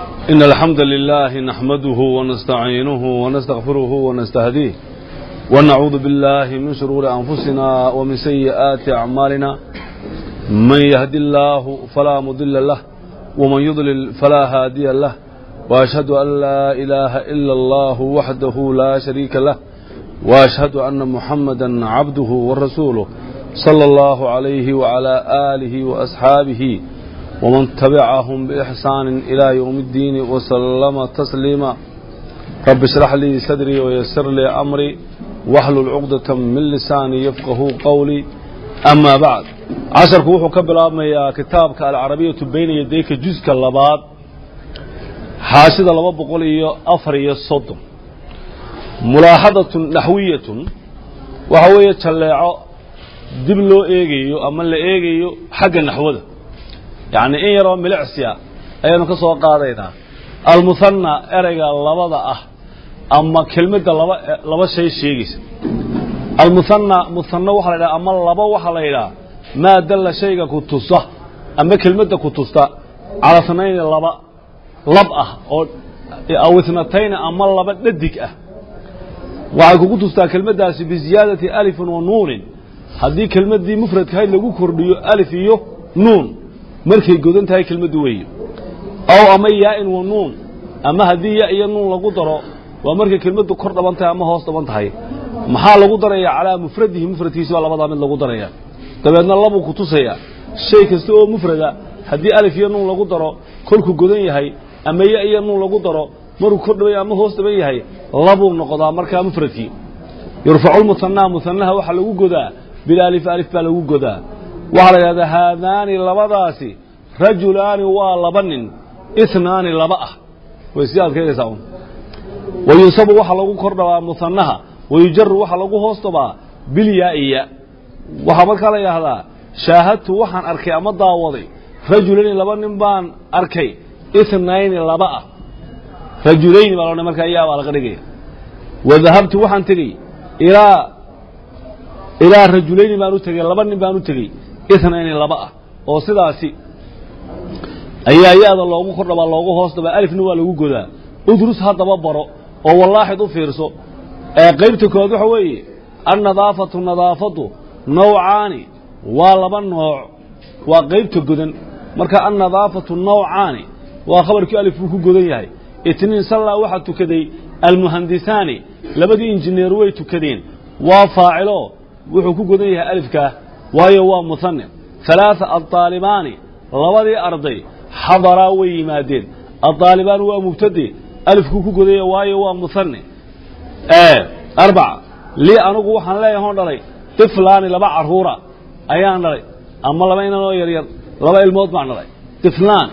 إن الحمد لله نحمده ونستعينه ونستغفره ونستهديه ونعوذ بالله من شرور أنفسنا ومن سيئات أعمالنا من يهد الله فلا مضل له ومن يضلل فلا هادي له وأشهد أن لا إله إلا الله وحده لا شريك له وأشهد أن محمدا عبده ورسوله صلى الله عليه وعلى آله وأصحابه ومن تبعهم بإحسان إلى يوم الدين وسلم تسليما رب اشرح لي صدري ويسر لي أمري واحلل عقدة من لساني يفقه قولي أما بعد عشرك وحو كبلابميا كتابك العربية بين يديك جزء اللباد حاشد لبا بقول إيو أفر الصدم ملاحظة نحوية وهو يتشلع dib loo eegayo ama la eegayo xagga naxwada yacni in yaroo milicsiya ayaanu ka soo qaadaynaa almuhanna ereyga labada ah ama kelmadda laba laba shay sheegaysa almuhanna muhanno waxaa la yidhaha ama laba waxaa la yidhaha maa dalla shayga ku tusa ama kelmadda ku tusta cala sanayni laba lab ah oo aw itnatayni ama laba dhadig ah waxay kugu tustaa kelmaddaasi biziyaadati alifin wa nuunin haddii kelmaddii mufradkahayd lagu kordhiyo alif iyo nuun markay godan tahay kelmaddu weeye ow ama yaa-in wa nuun ama haddii ya iyo nuun lagu daro waa markay kelmaddu kor dhaban tahay ama hoos dhaban tahay maxaa lagu darayaa calaa mufradihi mufradkiisi baa labadaa mid lagu daraya dabeedna labuu ku tusayaa shay kasta oo mufrada haddii alif iyo nuun lagu daro kolkuu godan yahay ama ya iyo nuun lagu daro markuu kor dhaban ama hoos dhaban yahay labuu noqdaa markaa mufradkii yurfacu lmuhanaa muhanaha waxaa lagu godaa bilaalif alif baa lagu godaa waxaa la yidhahdaa haadaani labadaasi rajulaani waa laba nin inaani laba ah way sii adkaynaysaa un wayunsabu waxaa lagu kor dhabaa muhanaha wayujaru waxaa lagu hoos dhabaa bilyaa'iya waxaa markaa la yidhaahdaa shaahadtu waxaan arkay ama daawaday rajulayni laba nin baan arkay inayni laba ah rajulayni baa loodhan markaa yaa baa laga dhigaya wadahabtu waxaan tegey ilaa ilaa rajulayni baan u tegey laba nin baan u tegey inayni laba ah oo sidaasi ayaa ya-da loogu kor dhabaa loogu hoos dhabaa alifna waa lagu godaa udrus haddaba baro oo wallaaxid u fiirso ee qaybta kood waxa weeye annadaafatu nadaafadu nawcaani waa laba nooc waa qaybta godan marka annadaafatu nawcaani waa khabarkii alif buu ku godan yahay itniin sallaa waxaa tukaday almuhandisaani labadii injineer way tukadeen waa faacilo wuxuu ku godan yahay alifkaa waayo waa muhane halaaa addaalibaani labadii arday xadaraa way yimaadeen addaalibaani waa mubtade alifkuu ku godaya waayo waa muhane arbaca lii anugu waxaan leeyahay on dhalay tiflaani laba carruura ayaan dhalay ama laba inanoo yaryar laba ilmood baan dhalay tiflaani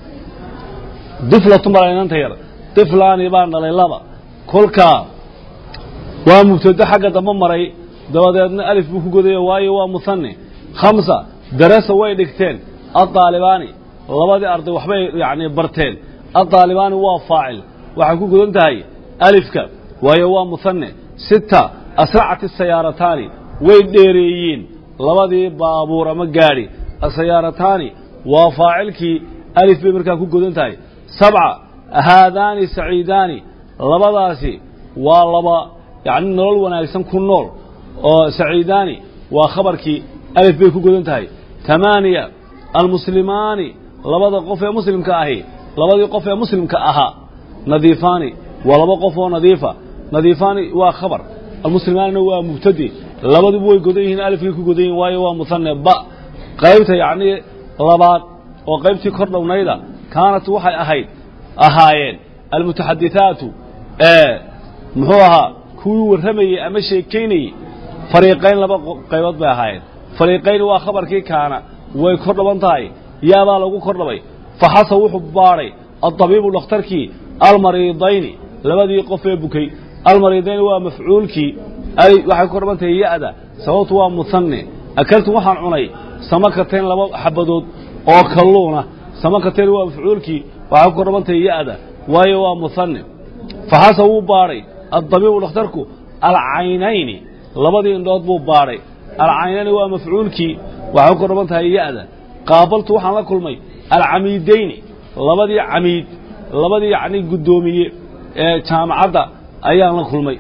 diflatun baa inanta yar tiflaani baan dhalay laba kolkaa waa mubtado xagga dambe maray dabadeedna alif buu ku godaya waayo waa muhane khamsa darasa way dhigteen addaalibaani labadii arday waxbay yacni barteen addaalibaani waa faacil waxay ku godan tahay alifka waayo waa muhane sita asracat asayaarataani way dheereeyeen labadii baabuur ama gaadhi asayaarataani waa faacilkii alif bay markaa ku godan tahay sabca haadaani saciidaani labadaasi waa laba yacni nolol wanaagsan ku nool oo saciidaani waa khabarkii alif bay ku godan tahay tamaaniya almuslimaani labada qof ee muslimka ahi labadii qof ee muslimka ahaa nadiifaani waa laba qof oo nadiifa nadiifaani waa khabar almuslimaanina waa mubtade labaduba way godan yihiin alifkay ku godan yihin waayo waa muhane ba qaybta yacnii labaad oo qaybtii kor dhownayda kaanat waxay ahayd ahaayeen almutaxadithaatu ee muxuu ahaa kuwii warramayey ama sheekaynayey fariiqayn laba qaybood bay ahaayeen fariiqayn waa khabarkii kaana way kor dhaban tahay yaabaa lagu kor dhabay faxasa wuxuu baadhay addabiibu dhakhtarkii almariidayni labadii qof ee bukay almariidayni waa mafcuulkii waxay kor dhaban tahay ya-da sababtu waa muhane akaltu waxaan cunay samakatayn laba xabadood oo kalluuna samakatayn waa mafcuulkii waxay ku kor dhaban tahay ya-da waayo waa muhane faxasa wuu baadhay addabiibu dhakhtarku alcaynayni labadii indhood buu baadhay alcaynayni waa mafcuulkii waxay ku kor dhaban tahay ya-da qaabaltu waxaan la kulmay alcamiidayni labadii camiid labadii yacni guddoomiye ee jaamacadda ayaan la kulmay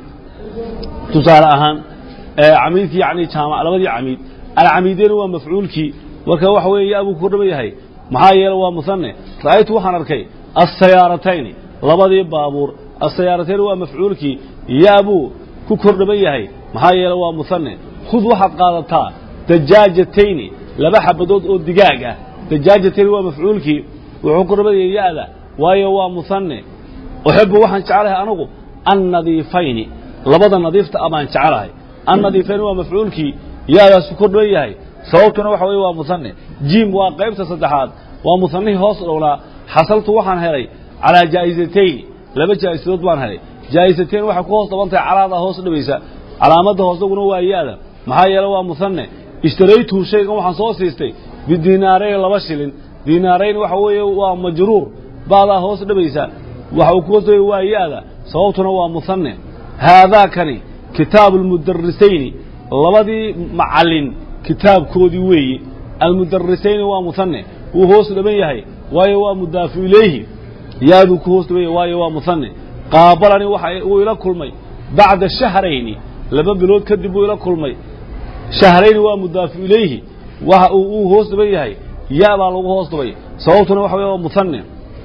tusaale ahaan camiidkii yani jaamac labadii camiid alcamiideyni waa mafcuulkii marka waxa weeye ya buu ku dhaban yahay maxaa yeele waa musanne ra'aytu waxaan arkay asayaaratayni labadii baabuur asayaaratayni waa mafcuulkii ya buu ku kor dhaban yahay maxaa yeele waa musanne khud waxaad qaadataa dajaajatayni laba xabadood oo digaag ah dajaajatayni waa mafcuulkii wuxuu ku dhaban yahay ya'da waayo waa musanne uxibu waxaan jeclahay anugu annadiifayni labada nadiifta a baan jeclahay annadiifayni waa mafcuulkii yaadaasu kor dhaban yahay sababtuna waxa weye waa musanne jiim waa qaybta saddexaad waa musanihii hoos dhownaa xasaltu waxaan helay calaa jaa'isatayni laba jaa'isadood baan helay jaa'isatayn waxay ku hoos dhaban tahay calaadaa hoos dhabaysa calaamadda hoosaguna waa yaada maxaa yeele waa musanne ishtaraytuhu shaygan waxaan soo siistay bidiinaarayn laba shilin diinaarayn waxa weeye waa majruur baadaa hoos dhabaysa waxa uu ku hoos dhabay waa yaada sababtuna waa musanne haadaakani kitaabu almudarisayni labadii macallin kitaabkoodii weeye almudarisayni waa musanne wuu hoos dhaban yahay waayo waa mudaafu ilayhi yaaduu ku hoos dhaban yahay waayo waa musanne qaabalani waxa uu ila kulmay bacda shahrayni laba bilood kadib buu ila kulmay shahrayni waa mudaafu ilayhi waxa uu uu hoos dhaban yahay yaa baa lagu hoos dhabay sababtuna waxa weye waa musanne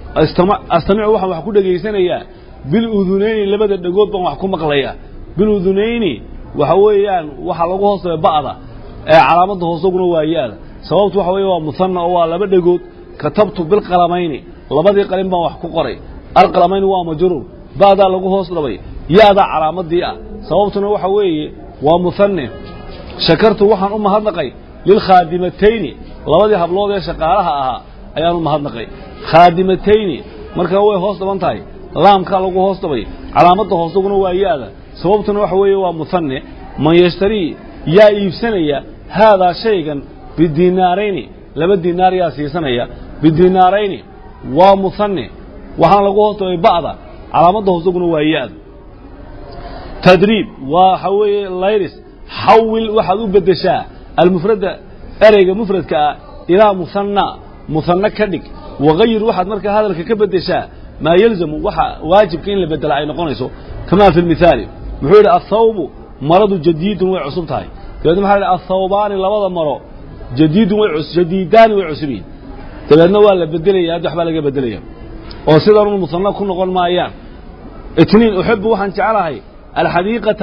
astamicu waxaan wax ku dhegaysanayaa biludunayni labada dhegood baan wax ku maqlayaa biludunayni waxa weeyaan waxa lagu hoos dhabay ba'da ee calaamadda hoosaguna waa yaada sababtu waxa weeye waa musanna oo waa laba dhegood katabtu bilqalamayni labadii qalin baan wax ku qoray alqalamayni waa majruur ba'daa lagu hoos dhabay yaadaa calaamadii ah sababtuna waxa weeye waa musanne shakartu waxaan u mahadnaqay lilkhaadimatayni labadii hablood ee shaqaalaha ahaa ayaan u mahadnaqay khaadimatayni markaa way hoos dhaban tahay laamkaa lagu hoos dhabay calaamadda hoosaguna waa yaada sababtuna waxa weeye waa musanne man yashtarii yaa iibsanaya haadaa shaygan bidiinaarayni laba diinaar yaa siisanaya bidiinaarayni waa musanne waxaana lagu hoos dhabay ba'da calaamadda hoosaguna waa yaada tadriib waxa weeye layris xawil waxaad u beddeshaa almufradda ereyga mufradka ah ilaa musanna musanna ka dhig wagayir waxaad markaa hadalka ka beddeshaa maa yalzamu waxa waajibka in la bedela ay noqonayso kamaa fi lmithaali muxuu yidhi athawbu maradu jadiidun way cusub tahay dabeedna maxaa yidhi athawbaani labada maro jadiidun way jadiidaani way cusub yihin dabeedna waa la bedelaya hadda waxbaa laga bedelaya oo sidanun musanna ku noqon maayaan itniin uxibu waxaan jeclahay alxadiiqata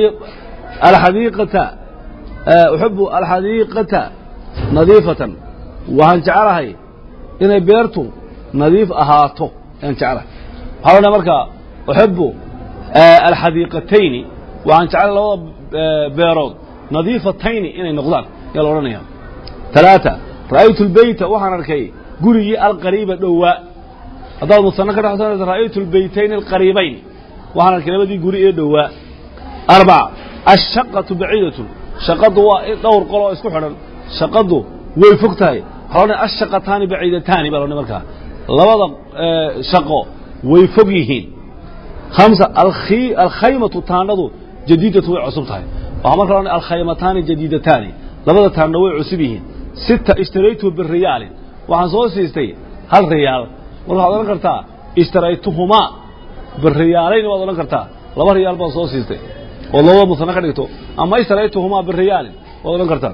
alxadiiqata uxibu alxadiiqata nadiifatan waxaan jeclahay inay beertu nadiif ahaato ayaan jeclahay waxaa odhanaya markaa uxibu alxadiiqatayni waxaan jeclahay labada beerood nadiifatayni inay noqdaan ayaa la odhanaya talaata ra'aytu lbeyta waxaan arkay gurigii alqariiba dhowaa haddaad musanno ka dhexsanayso ra'aytu lbeytayni alqariibayn waxaan arkay labadii guri ee dhowaa arbaca ashaqatu baciidatun shaqadu waa dhowr qol oo isku xidhan shaqadu way fog tahay waxaa odhanaya ashaqataani baciidataani baa la odhanaya markaa labada shaqo way fog yihiin hamsa alkhaymatu taandhadu jadiidatu way cusub tahay waxaa marka la odhanaya alkhaymataani jadiidataani labada taandho way cusub yihiin sita ishtaraytu biriyaalin waxaan soo siistay hal riyaal marka waxaad odhan kartaa ishtaraytuhumaa biriyaalayn waad odhan kartaa laba riyaal baan soo siistay ood labada musanno ka dhigto ama ishtaraytuhumaa biriyaalin waad odhan kartaa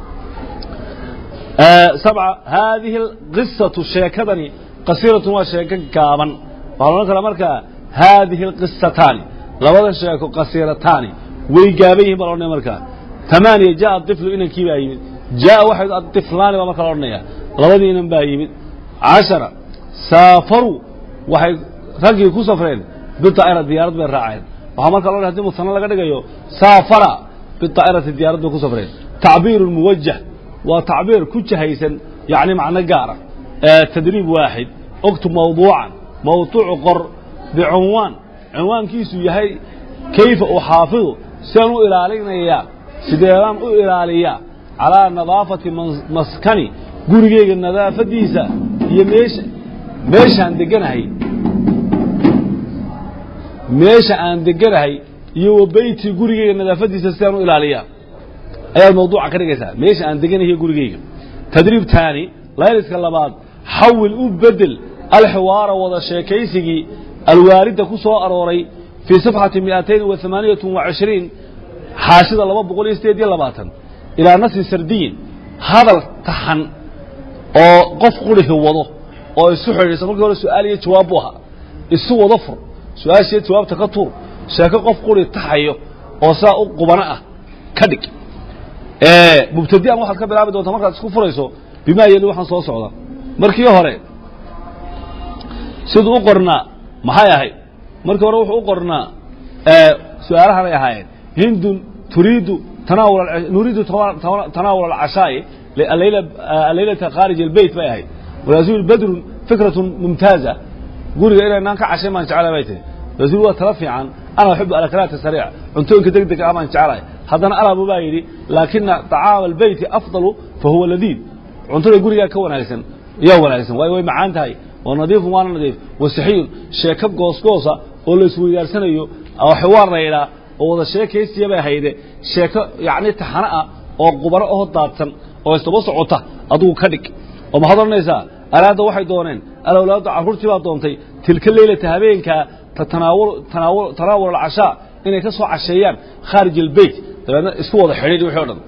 sabca haadihi alqisatu sheekadani qasiiratun waa sheeko gaaban waxaa la odhan karaa markaa haadihi alqisataani labada sheeko qasiirataani way gaaban yihin baa la odhanaya markaa tamaaniya jaa aiflu inankii baa yimid jaa waxay aiflaani baa marka la odhanaya labadii inan baa yimid cashara saafaruu waxay raggii ku safreen bidaa'ira diyaarad bay raaceen waxaa marka loo hadii musanno laga dhigayo saafara bidaa'irati diyaarad bay ku safreen tacbiirun muwajah waa tacbiir ku jahaysan yacni macno gaara tadriib waaxid oktub mawduucan mawduucu qor bicunwaan cinwaankiisu yahay kayfa uxaafidu sidaan u ilaalinayaa sideedaan u ilaaliyaa calaa nadaafati maskani gurigeyga nadaafadiisa iyo meesha meeshaan deganahay meesha aan deganahay iyo wa beyti gurigeyga nadaafadiisa sidaan u ilaaliyaa ayaad mawduuca ka dhigaysaa meesha aan deganahay gurigeyga tadriib taani layliska labaad xawil u bedel alxiwaara wada sheekaysigii alwaaridda ku soo arooray fii safxati miatayn wa amaaniyat wa cishriin xaashida laba boqol iyo sideed iyo labaatan ilaa nasri sardiyin hadal taxan oo qof qurihi wado oo isu xidhiidhsan markii hore su-aal iyo jawaab buu ahaa isu wado fur su-aashiiyo jawaabta ka tuur sheeko qof quri taxayo oo saa u qubano ah ka dhig mubtadian waxaad ka bilaabi doontaa markaad isku furayso bimaa yeli waxaan soo socda markii hore siduu u qornaa maxay ahayd markii hore wuxuu u qornaa su-aalahanay ahaayeen hindun turiidu tanaawul nuriidu tanaawul alcashaa'i alleylata khaarij albeyt bay ahayd walaasuul badrun fikratun mumtaaza guriga inaynaan ka cashay baan jeclay bay tihi rasuul waa tala fiican ana uxibu alakalaat sariic cuntooyinka deg dega ah baan jeclahay haddana alabu baa yidhi laakina طacaama albeyti afdalu fahuwa ladiid cuntada gurigaa ka wanaagsan yaa wanaagsan waayo way macaan tahay wa nadiifun waana nadiif wasixiyun sheeko goosgoosa oo la isweydaarsanayo oo xiwaar la yidhaa oo wada sheekaysiya bay hayde sheeko yacni taxano ah oo qubano oo daadsan oo isdaba socota adugu ka dhig oo maxaad odhanaysaa araada waxay dooneen alawlaadu carruurtii baa doontay tilka leylata habeenkaa tanaawul alcashaa inay ka soo casheeyaan khaarij albeyt dabeedna isku wada xidhiidh wixii o dhan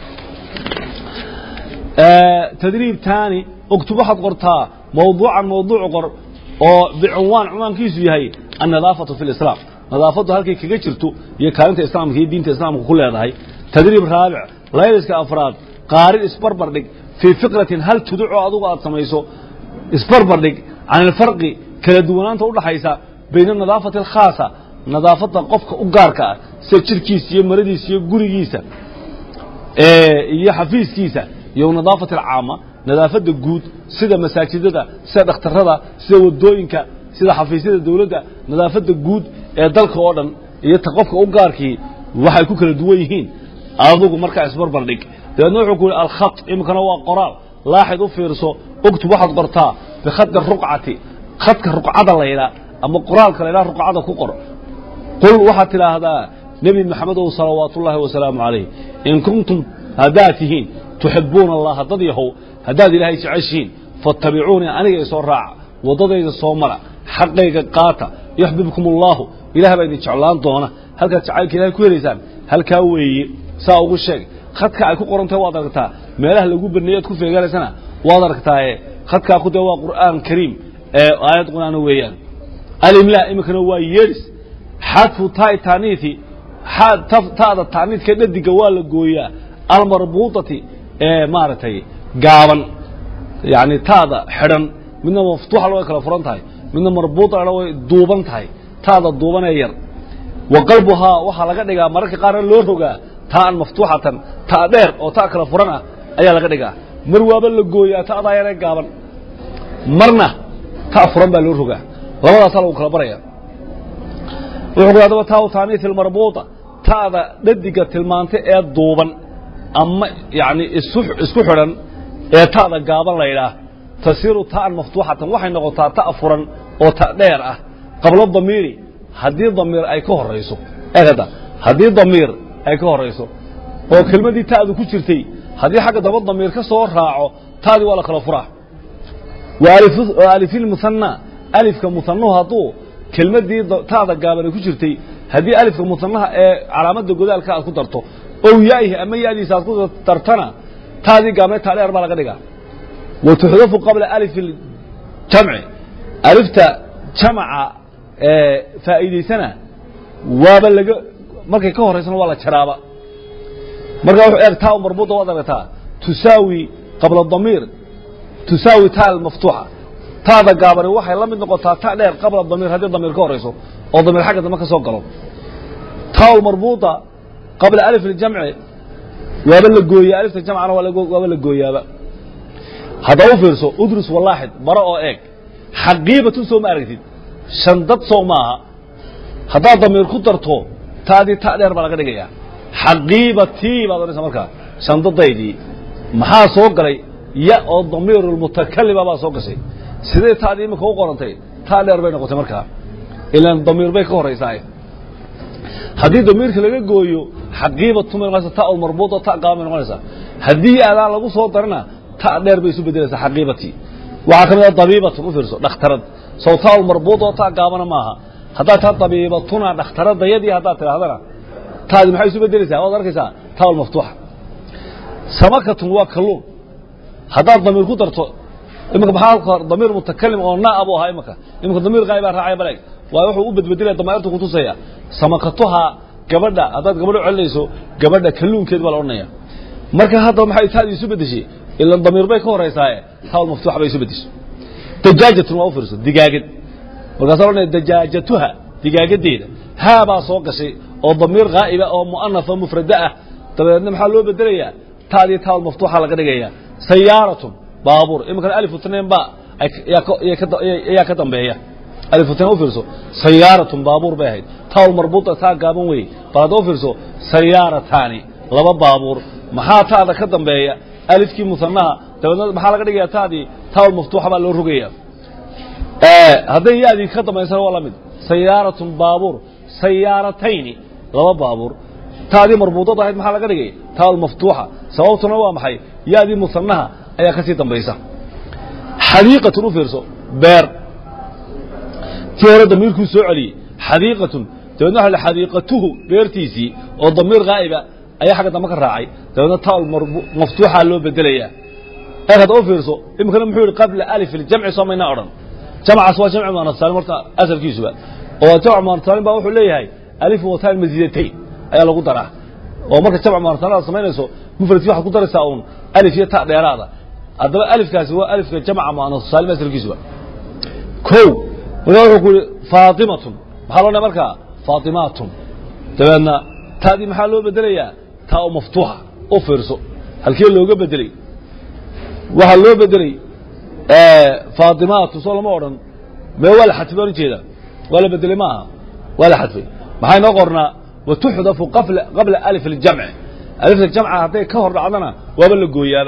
tadriib taani uktub waxaad qortaa mawduucan mawduuc qor oo bicunwaan cunwaankiisu yahay annadaafatu fi lislaam nadaafaddu halkay kaga jirto iyo kaalinta islaamka iyo diinta islaamka ku leedahay tadriib raabic layliska afraad qaarin isbarbardhig fii fikratin hal tuducoo adugu aad samayso isbarbardhig can ilfarqi kala duwanaanta udhaxaysa bayna anadaafati alkhaasa nadaafadda qofka u gaarka ah sida jirkiisa iyo maradiisa iyo gurigiisa iyo xafiiskiisa iyo nadaafati alcaama nadaafadda guud sida masaajidada sida dhakhtarada sida wadooyinka sida xafiisyada dawladda nadaafadda guud ee dalka oo dhan iyo ta qofka u gaarkii waxay ku kala duwan yihiin adugu markaa isbarbardhig dabeedna wuxuu ku yihi alkhat iminkana waa qoraal laaxid u fiirso uktub waxaad qortaa bikhadi ruqcati khadka ruqcada laydhaa ama qoraalka laydhaa ruqcada ku qor qul waxaad tidhaahdaa nebi maxamedow salawaat ullaahi wasalaamu calayh in kuntum haddaad tihiin tuxibuuna allaha dad yahow haddaad ilaahay jeceshihiin fattabicuunii aniga isoo raaca waddadayda soo mara xaqayga qaata yuxbibkum allaahu ilaah baa idin jeclaan doona halkaad jacaylka ilahay ku helaysaan halkaa weeye saa ugu sheeg khadka ay ku qorantahay waad aragtaa meelaha lagu baneeye ad ku feeganaysana waad aragtaaye khadkaa ku dee waa qur'aan kariim ee aayad qur'aana weeyaan alimlaa iminkana waa yeedhis xadfu taai taaniithi ta'da taaniidka dhadiga waa la gooyaa almarbuutati ee maaragtay gaaban yani ta'da xidhan midna maftuuxa way kala furan tahay midna marbuuta way duuban tahay ta'da duuban ee yar wa qalbuhaa waxaa laga dhigaa mararka qaarna loo rogaa taa'an maftuuxatan ta' dheer oo ta' kala furan ah ayaa laga dhigaa mar waaba la gooyaa ta'daa yar ee gaaban marna ta' furan baa loo rogaa labadaasaa lagu kala baraya wuxuu ku hadaba taa taaniis almarbuuta ta'da dhadiga tilmaantay ee duuban ama yani isku xidhan ee ta'da gaaban laydhaah tasiiru ta'an maftuuxatan waxay noqotaa ta' furan oo ta' dheer ah qablo damiiri haddii damiir ay ka horayso eegada haddii damiir ay ka horayso oo kelmadii ta'du ku jirtay haddii xagga daba damiir ka soo raaco ta'dii waa la kala furaa wa alifilmuhanna alifka muhannuhu hadduu kelmadii ta'da gaaban ay ku jirtay haddii alifka muhannaha ee calaamadda godaalka aad ku darto ow yaa'ihi ama ya'diisa aad ku dartana taadii gaabneed taa dheer baa laga dhigaa wa tuxdafu qabla alifi jamci alifta jamaca faa'iidaysana waaba laga markay ka horaysana waa la jaraaba markaa wuxuu eeg taa marbuuda waad aragtaa tusaawi qabla damiir tusaawi taa almaftuuxa taada gaabani waxay la mid noqotaa ta dheer qabla damiir haddii damiir ka horayso oo damiir xagga dambe ka soo galo taa marbuuda qabla alif اljamci waaba la gooyaa alifta jamcana waaba la gooyaaba haddaba u fiirso udrus walaaxid baro oo eeg xaqiibatun soo ma aragtid shandad soo maaha haddaad damiir ku darto taadii ta dheer baa laga dhigayaa xaqiibatii baad odhanaysa markaa shandadaydii maxaa soo galay ya oo damiiru lmutakalima baa soo gashay sidee taadii iminka u qorantay taa dheer bay noqotay markaa ilaan damiir bay ka horaysaa haddii damiirka laga gooyo xaqiibatu may noqonaysa ta marbuuta ta gaaban bay noqonaysaa haddii adaan lagu soo darana ta dheer bay isu bedelaysaa xaqiibatii waxaa ka mid ah dabiibatun u fiirso dhakhtarad sawtaa marbuud oo taa gaabana maaha haddaad taa dabiibatuna dhakhtaradayadii haddaad tidhaahdana taadi maxay isu bedelaysaa waad arkaysaa taa maftuuxa samakatun waa kalluun haddaad damiir ku darto iminka maxaa damiir mutakalim oo naa buu ahaa iminka iminka damiir qaa'ibaa raacaya baleg waa wuxuu u bedbedelaya damaa'irtu ku tusaya samakatuha gabadha haddaad gabadho celinayso gabadha kalluunkeed baa la odhanaya marka hadda maxay taadi isu bedeshay ilan damiir bay ka horeysaaye taal maftuuxa bay isu bedeshay dajaajatun waa u fiirso digaagad markaasaa odhanaya dajaajatuha digaagadeeda haa baa soo gashay oo damiir qaa'iba oo mu'anafa mufrada ah dabeedna maxaa loo bedelayaa taadii taal maftuuxa laga dhigaya sayaaratun baabuur iminkana alif utnain ba ayaa ka dambeeya alif utnain u fiirso sayaaratun baabuur bay ahayd taal marbuuta taa gaaban weeye bal hadda u fiirso sayaarataani laba baabuur maxaa taada ka dambeeya alifkii musanaha dabeedna maxaa laga dhigaya taadii taal maftuuxa baa loo rogaya hadday yaadii ka dambaysana waa la mid sayaaratun baabuur sayaaratayni laba baabuur taadii marbuudada ahayd maxaa laga dhigay taal maftuuxa sababtuna waa maxay yaadii musanaha ayaa ka sii dambaysa xadiiqatun u fiirso beer tii hore damiirkuu soo celiyey xadiiqatun dabeedna waxa xadiiqatuhu beertiisii oo damiir qaa'iba ayaa xagga dambe ka raacay dabeedna taal maftuuxa loo bedelayaa eeg hadda u fiirso iminkana muxuu yihi qabla alif iljamci soo maynaa odhan jamcaas waa jamci muanasaalim horta asalkiisuba oo jamc muanasaalim baa wuxuu leeyahay alif wataan masiidatayn ayaa lagu daraa oo marka jamc muanasaalim aad samaynayso mufradkii waxaad ku daraysaa uun alif iyo ta dheeraada haddaba alifkaasi waa alifka jamca muanasaalim asalkiisuba ko markaa wuxuu ku yihi faatimatun maxaa loo dhahay markaa faatimaatun dabeedna taadii maxaa loo bedelayaa taa oo maftuuxa u fiirso halkee looga bedelay waxaa loo bedelay faatimaatu soo lama odhan mee waa la xadfay baan ujeeda waa la bedelay ma aha waa la xadfay maxaa inoo qornaa watuxdafu qabla alif اljamci alifta jamca hadday ka hor dhacdana waaba la gooyaaba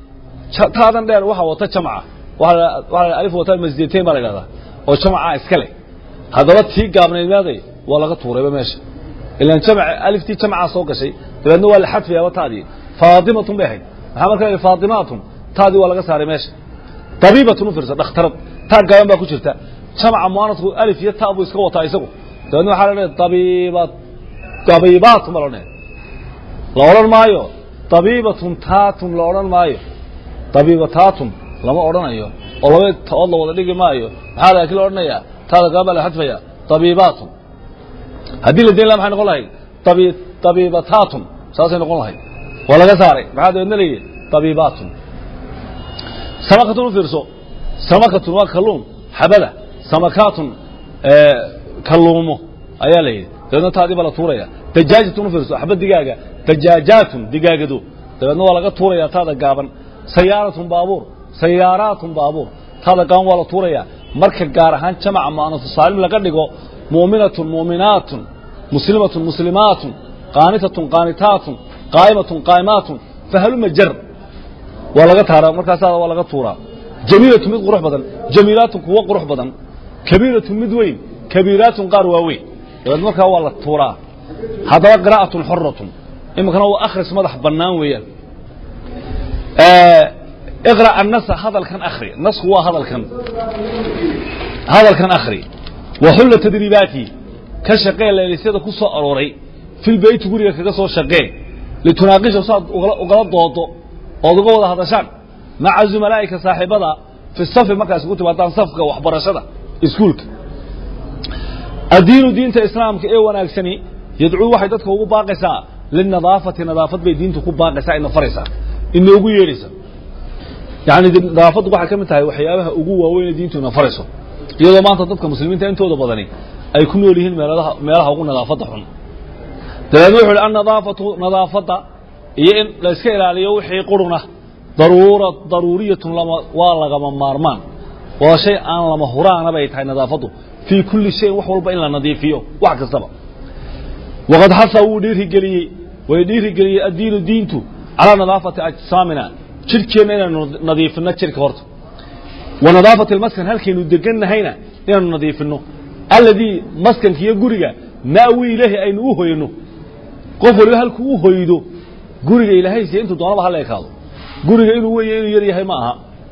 taadan dheer waxa wata jamca waa alif wataa masjidatayn baa la idhahdaa oo jamca iska leh haddaba tii gaabnayd meeday waa laga tuurayba meesha ilan jamc aliftii jamcaa soo gashay dabeedna waa la xadfayaaba taadii faatimatun bay ahayd maxaa marka la faatimaatun taadii waa laga saaray meesha dabiibatun u fiirsa dhakhtarad taa gaaban baa ku jirta jamca muanasku alif iyo ta buu iska wataa isagu dabeedna waxaa la dhahay dabiibat dabiibaatun baa la odhanaya la odhan maayo dabiibatun taatun la odhan maayo dabiibataatun lama odhanayo oo laba taood la wada dhigi maayo maxaa laakiin la odhanayaa taada gaaban baa la xadfaya dabiibaatun haddii la dayn laha maxay noqon lahayd dabi dabiibataatun saasay noqon lahayd waa laga saaray maxaa dabeedna layidhi dabiibaatun samakatun u fiirso samakatun waa kalluun xabada samakaatun kalluumo ayaa la yidhi dabeedna taadii baa la tuuraya dajaajatun u fiirso xabad digaaga dajaajaatun digaagado dabeedna waa laga tuuraya taada gaaban sayaaratun baabuur sayaaraatun baabuur taada gaaban waa la tuuraya marka gaar ahaan jamaca mu'anasu saalim laga dhigo mu'minatun mu'minaatun muslimatun muslimaatun qaanitatun qaanitaatun qaa'imatun qaa'imaatun fahaluma jar waa laga taaraa markaasaa waa laga tuuraa jamiilatun mid qurux badan jamiilaatun kuwo qurux badan kabiiratun mid weyn kabiiraatun qaar waaweyn dabeed markaa waa la tuuraa haddaba qiraa'atun xoratun iminkana waa akhris madax bannaan weeyaan iqra' annasa hadalkan akhri nasku waa hadalkan hadalkan akhri wa xulla tadriibaati ka shaqee leelisyada ku soo arooray fil beyti guriga kaga soo shaqee litunaaqisha saad ugala doodo ood uga wada hadashaan maca zumalaa'ika saaxiibada fi safi markaas ugu timaadaan safka waxbarashada iskuulka addiinu diinta islaamka ee wanaagsani yadcuu waxay dadka ugu baaqaysaa linadaafati nadaafad bay diintu ku baaqaysaa ina faraysaa inoogu yeedhaysa yacni nadaafaddu waxay ka mid tahay waxyaabaha ugu waaweyn ee diintu ina farayso iyadoo maanta dadka muslimiinta intooda badani ay ku nool yihiin meeladaha meelaha ugu nadaafadda xun dabeedna wuxu uhi annadaafatu nadaafadda iyo in la iska ilaaliyo wixii quruna daruura daruuriyatun lama waa lagama maarmaan waa shay aan lama huraana bay tahay nadaafaddu fii kulli shayin wax walba in la nadiifiyo wax kastaba waqad xasa wuu dhiirigeliyey way dhiirigeliyey addiinu diintu calaa nadaafati ajsaamina jidhkeenna inaanu nadiifinno jidhka horta wa nadaafati almaskan halkaynu degannahayna inaanu nadiifinno alladii maskanka iyo guriga na'wi ilaahi aynu u hoyno qof waliba halkuu u hoydo guriga ilaahay siiye intuu doonaba hala ekaado guriga inuu weyn inuu yar yahay ma aha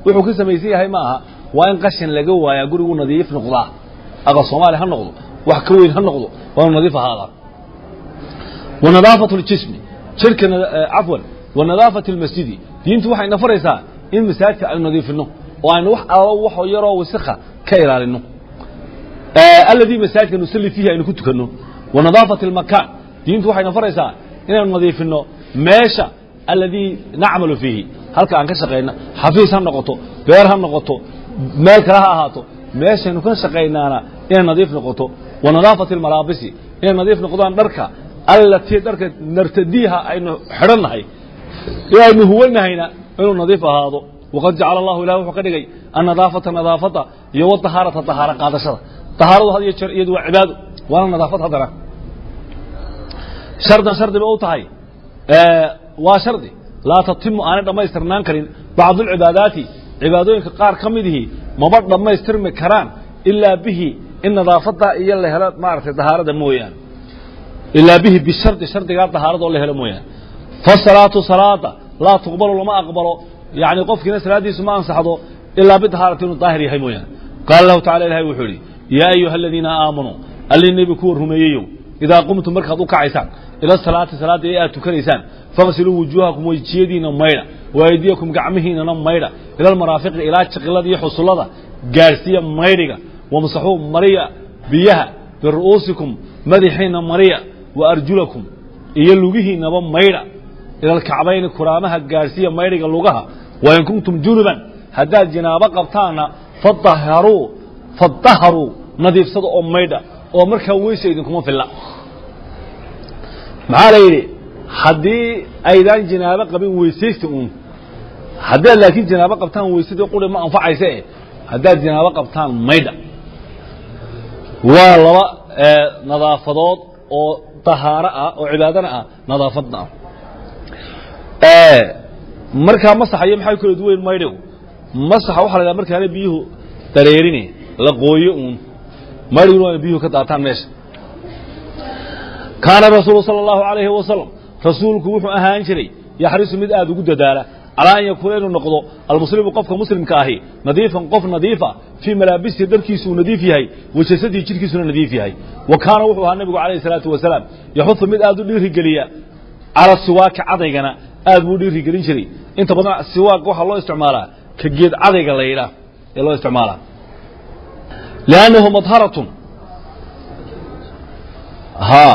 wuxuu ka samaysan yahay ma aha waa in qashin laga waayaa gurigu nadiif noqdaa aqal soomaali ha noqdo wax ka weyn ha noqdo waa inu nadiif ahaadaa wa nadaafatu ljismi jirka cafwan wa nadaafatu lmasjidi diintu waxay na faraysaa in masaajidka aynu nadiifino oo aynu wax allo wax yaroo wasakha ka ilaalino alladii masaajidka nusalli fiihi aynu ku tukanno wa nadaafati almakaan diintu waxayna faraysaa inaynu nadiifino meesha alladii nacmalu fiihi halka aan ka shaqayna xafiis ha noqoto beer ha noqoto meel kale ha ahaato meeshaynu ka shaqaynaana inay nadiif noqoto wa nadaafati almalaabisi inay nadiif noqdaan dharka allatii dharka nartadiiha aynu xidhannahay ee aynu huwanahayna inuu nadiif ahaado waqad jacala allahu ilahi wuxuu ka dhigay annadaafata nadaafada iyo wadahaarata dahaaro qaadashada dahaaradu had iyo jeer iyadu waa cibaado waana nadaafad haddana shardan shardi ba u tahay waa shardi laa tatimu aanay dhammaystirnaan karin bacdu alcibaadaati cibaadooyinka qaar ka midihii maba dhammaystirmi karaan ilaa bihi in nadaafada iyo la helo maaragtay dahaarada mooyaane ilaa bihi bishardi shardigaa dahaarada oo la helo mooyaane fasalaatu salaada laa tuqbalu lama aqbalo yani qofkiina salaadiisu ma ansaxdo ilaa bidahaarati inuu daahir yahay mooyaane qaala lahu tacala ilahay wuxuu idhi yaa ayuha aladiina aamanuu allii nebi kuwa rumeeyeyow idaa qumtum markaad u kacaysaan ila salaati salaadda ee aad tukanaysaan faqsiluu wujuuhakum wejiyadiina maydha wa aydiyakum gacmihiinana maydha ila almaraafiqi ilaa jiqilada iyo xusullada gaadhsiiya maydhiga wamsaxuu mariya biyaha biru'uusikum madaxiina mariya wa arjulakum iyo lugihiinaba maydha ila alkacbayni kuraamaha gaadhsiiya maydhiga lugaha wain kuntum junuban haddaad jinaabo qabtaanna fadaharuu fadaharuu nadiifsada oo maydha oo markaa weysa idinkuma filla maxaa la yidhi haddii aydaan jinaabo qabin weysaysta uun haddaad laakiin jinaabo qabtaan weysadii quri ma anfacayse eh haddaad jinaabo qabtaan maydha waa laba nadaafadood oo dahaaro ah oo cibaadana ah nadaafadna ah markaa masaxayo maxay kala duwayn maydhigu masaxa waxa la ydhaha markaana biyuhu dareerine la qooyo uun maydhiguna waana biyuhu ka daataan meesha kaana rasuulu sala allahu alayhi wasalam rasuulku wuxuu ahaan jiray yaxrisu mid aada ugu dadaala calaa an yakuuna inuu noqdo almuslimu qofka muslimka ahi nadiifan qof nadiifa fii malaabisihi dharkiisu uu nadiif yahay wa jasadii jidhkiisuna nadiif yahay wa kaana wuxuu ahaa nebigu calayhi salaatu wasalaam yaxudu mid aada u dhiirigeliya cala siwaaki cadaygana aad buu u dhiirigelin jiray inta badan siwaak waxaa loo isticmaalaa ka geed cadayga la yidhaah ee loo isticmaalaa liannahu madharatun ha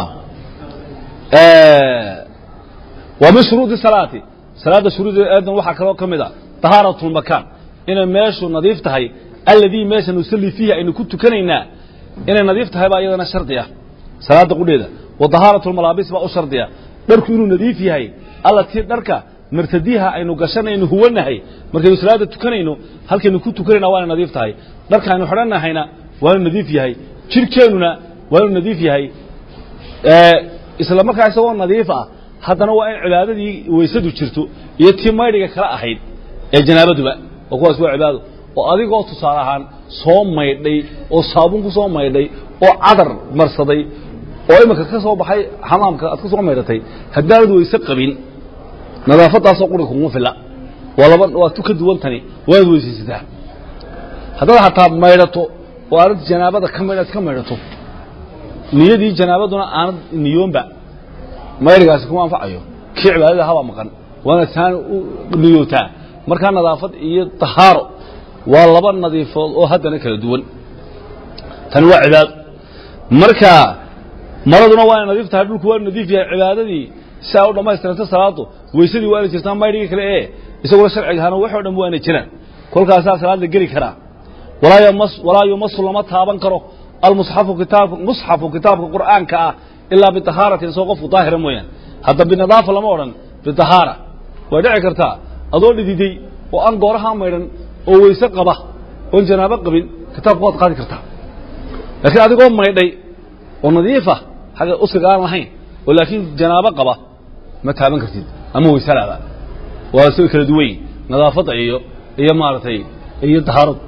waa min shuruudi salaati salaadda shuruudeedan waxaa kaloo ka mid a tahaaratu lmakaan inay meeshu nadiif tahay alladii meesha nusalli fiihi aynu ku tukanaynaa inay nadiif tahay baa iyadana shardi ah salaadda qudheeda wa tahaaratu lmalaabis baa u shardiya dharku inuu nadiif yahay allatii dharka martadiiha aynu gashanaynu huwanahay markaynu salaadda tukanayno halkaynu ku tukanayna waa inay nadiif tahay dharka aynu xidhanahayna waa inuu nadiif yahay jirhkeennuna waa inuu nadiif yahay isla markaa isagoo nadiif ah haddana waa in cibaadadii weysadu jirto iyo tii maydhiga kala ahayd ee janaabaduba oo kuwaas waa cibaado oo adigoo tusaale ahaan soo maydhay oo saabuun ku soo maydhay oo cadar marsaday oo iminka ka soo baxay xamaamka aad ka soo maydhatay haddaanad weyse qabin nadaafadaasoo quri kuguma filla waa laba waa tu ka duwan tani waad weysaysataa haddaad xataa maydhato oo aanad janaabada ka maydh aad ka maydhato niyadii janaabaduna aanad niyoonba maydhigaasi kuma anfacayo kii cibaadada habaa maqan waana saan u niyootaa markaa nadaafad iyo tahaaro waa laba nadiifood oo haddana kala duwan tani waa cibaado marka maraduna waa inay nadiif tahay dhulku waa nadiif yahay cibaadadii si aa u dhammaystiranta salaadu weysadii waa inay jirtaa maydhigii kale ee isaguna sharcigaana waxoo dhan waa inay jiraan kolkaasaa salaada geli karaa walaa yumas walaa yumasu lama taaban karo almusxafu kitaabka musxafu kitaabka qur'aanka ah ilaa biطahaaratin isagoo qofku daahira mooyaan hadda binadaafa lama odhan biطahaara way dhici kartaa adoo dhididay oo aan goorahaa maydhan oo weyse qaba oon janaabo qabin kitaabka waad qaadi kartaa laakiin adigoo maydhay oo nadiifa xagga usiga aan lahayn oo laakiin janaabo qaba ma taaban kartid ama weysalaada waa isagoo kala duwan yihin nadaafadda iyo iyo maaragtay iyo tahaaradu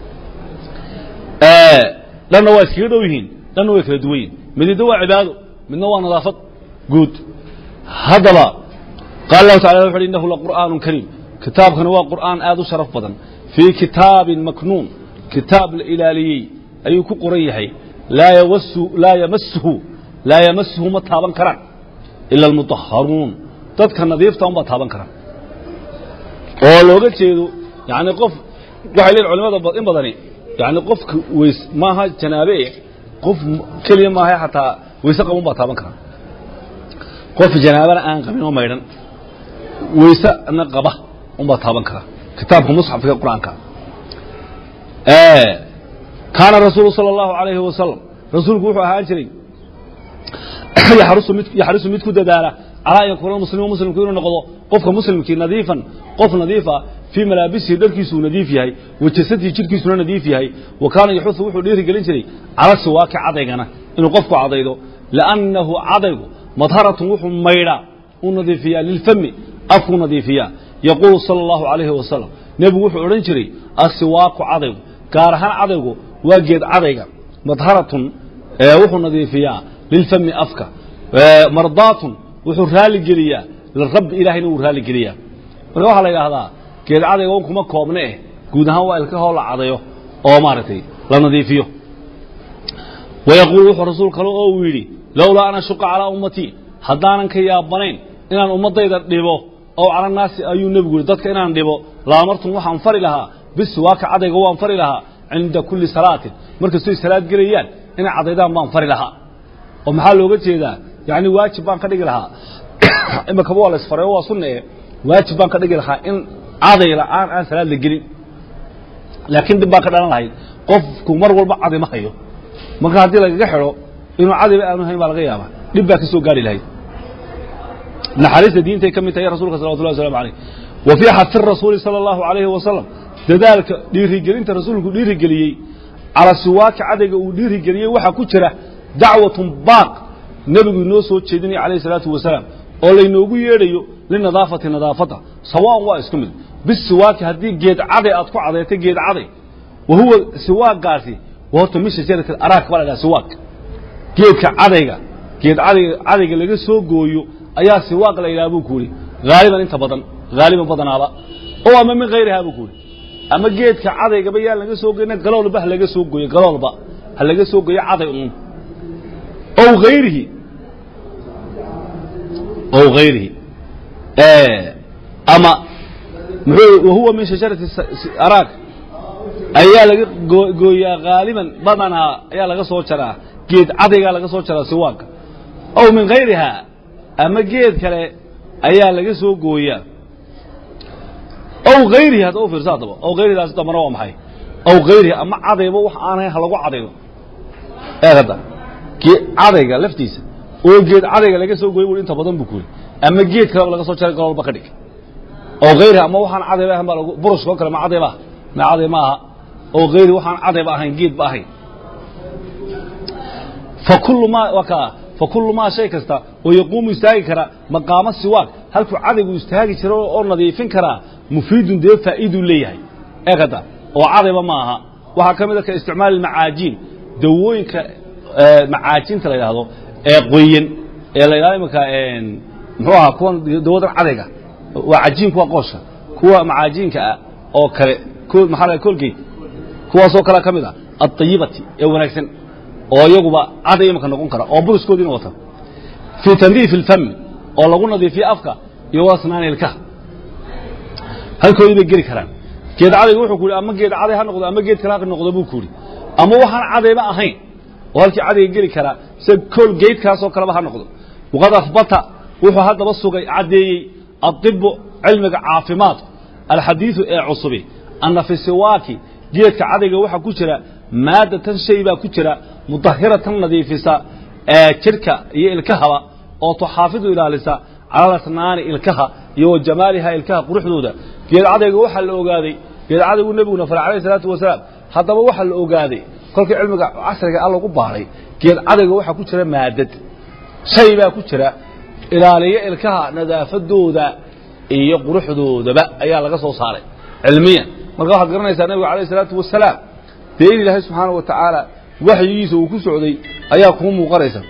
dhanna waa iskaga dhow yihiin dhanna way kala duwan yihin midida waa cibaado midna waa nadaafad guud haddaba qaala lahu tacala wuxu uhi innahu laqur'aanu kariim kitaabkani waa qur'aan aad u sharaf badan fii kitaabin maknuun kitaab la ilaaliyey ayuu ku qoran yahay laa yawasu laa yamasuhu laa yamasuhu ma taaban karaan ila almutahharuun dadka nadiifta unbaa taaban karaan oo looga jeedo yani qof waxay leeyihin culimada in badani yani qofka weys maaha janaabe eh qof keliya maaha xataa weyse qabun baa taaban karaa qof janaabana aan qabin oo maydhan weysena qaba unbaa taaban karaa kitaabka musxafka qur-aanka kaana rasuulu salى اllahu alayhi wasalam rasuulku wuxuu ahaan jiray yaxrisu mid ku dadaala calaa an yakuuna muslimu muslimku inuu noqdo qofka muslimkii nadiifan qof nadiifa fii malaabisihi dharkiisuu nadiif yahay wa jasadihi jidhkiisuna nadiif yahay wa kaana yaxusu wuxuu dhiiri gelin jiray cala siwaaki cadaygana inuu qofku cadaydo liannahu cadaygu madharatun wuxuu maydhaa u nadiifiyaa lilfami afkuu nadiifiyaa yaquulu sala allahu calayhi wasalam nebigu wuxuu odhan jiray asiwaaku cadaygu gaar ahaan cadaygu waa geed cadayga madharatun wuxuu nadiifiyaa lilfami afka mardaatun wuxuu raali geliyaa lirabbi ilahayna wuu raali geliyaa marka waxaa la yidhaahdaa geed cadayga un kuma koobne eh guud ahaan waa ilkahoo la cadayo oo maaragtay la nadiifiyo wayaquulu wuxuu rasuul kale oo uu yidhi lowlaa an ashuqa calaa ummatii haddaanan ka yaabanayn inaan ummaddayda dhibo ow cala naasi ayuu nebigu yihi dadka inaan dhibo laamartum waxaan fari lahaa bisiwaaka cadayga waan fari lahaa cinda kulli salaatin markastoy salaad gelayaan inay cadaydaan baan fari lahaa oo maxaa looga jeedaa yani waajib baan ka dhigi lahaa imakaba waa la isfareyo waa sunna e waajib baan ka dhigi lahaa in caday la'aan aan salaad la gelin laakiin dib baan ka dhalan lahayd qofku mar walba caday ma hayo marka haddii lagaga xidho inuu cadayba aanu hayn baa laga yaabaa dhib baa ka soo gaari lahayd naxariista diintay ka mid tahay rasulka salawatullah waslamu alayh wa fii xafi rasuuli sala allahu alayhi wasalam dadaalka dhiirigelinta rasuulku dhiirigeliyey cala siwaaki cadayga uu dhiirigeliyey waxaa ku jira dacwatun baaq nebigu inoo soo jeedinaya calayhi salaatu wasalaam oo laynoogu yeedhayo linadaafati nadaafadda sawaan waa isku mid bisiwaaki haddii geed caday aad ku cadayta geed caday wa huwa siwaagaasi wa horta min shajarati araak baa la dhaha siwaak geedka cadayga geed cadayga cadayga laga soo gooyo ayaa siwaaq la yidhaha buu ku yidhi haaliban inta badan haaliban badanaaba oo ama min hayrihaa buu ku yidhi ama geedka cadaygaba yaan laga soo goyna galoolba ha laga soo gooyo galoolba ha laga soo gooyo caday uun ow hayrihi ow hayrihi ama muxuu wahuwa min shajarati araak ayaa laga gooyaa haaliban badanaa ayaa laga soo jaraa geed cadaygaa laga soo jaraa siwaanka ow min hayrihaa ama geed kale ayaa laga soo gooyaa ow hayrihi hadda u fiirsa haddaba ow hayridaasi dambana waa maxay ow hayrihi ama cadayba wax aan hayn ha lagu cadaydo ee hadda cadayga laftiisa oo geed cadayga laga soo gooyay bui inta badan buu ku yidhi ama geed kaleba laga soo jaray galoolba ka dhig oo hayrihi ama waxaan cadayba ahayn baa lagu burushka oo kale ma caday ba ma caday ma aha oo hayri waxaan cadayba ahayn geedba ahayn fakullu maa waa kaa fakullu maa shay kasta oo yaquumu istaagi kara maqaamo siwaak halkuu cadaygu istaagi jira oo nadiifin karaa mufiidun dee faa'iiduu leeyahay eegada oo cadayba ma aha waxaa ka mid a ka isticmaali macaajiin dawooyinka macaajinta la yidhaahdo ee qoyan ee la yidhahdo imanka muxuu ahaa kuwan dawadan cadayga waa cajiinku waa qoosha kuwa macaajiinka ah oo kale maxaa la colgate kuwaasoo kalea ka mid ah aطayibati ee wanaagsan oo iyaguba caday imanka noqon kara oo buruskoodiina wata fii tandiifi اlfami oo lagu nadiifiyo afka iyo wasnaani ilkaha halkoodii bay geli karaan geed cadayga wuxuu ku yidhi ama geed caday ha noqdo ama geed kale ha noqdo buu ku yidhi ama waxaan cadayba ahayn oo halkii cadayga geli karaa sida kool geedkaasoo kaleba ha noqdo waqad afbata wuxuu haddaba sugay caddeeyey adibu cilmiga caafimaadku alxadiidu ee cusubi anna fi siwaaki geedka cadayga waxaa ku jira maadatan shay baa ku jira mudahiratan nadiifisa ee jidhka iyo ilkahaba oo tuxaafidu ilaalisa cala asnaani ilkaha iyo wa jamaaliha ilkaha quruxdooda geed cadayga waxaa la ogaaday geed cadaygu nebiguna faray alayh isalaatu wasalaam haddaba waxaa la ogaaday kolkii cilmiga casriga a lagu baaray geed cadayga waxaa ku jira maadad shay baa ku jira ilaaliyo ilkaha nadaafadooda iyo quruxdoodaba ayaa laga soo saaray cilmiyan marka waxaad garanaysaa nebiga alayh isalaatu wasalaam dee in ilaahay subxaana wa tacaala waxyigiisa uu ku socday ayaa kuu muuqanaysa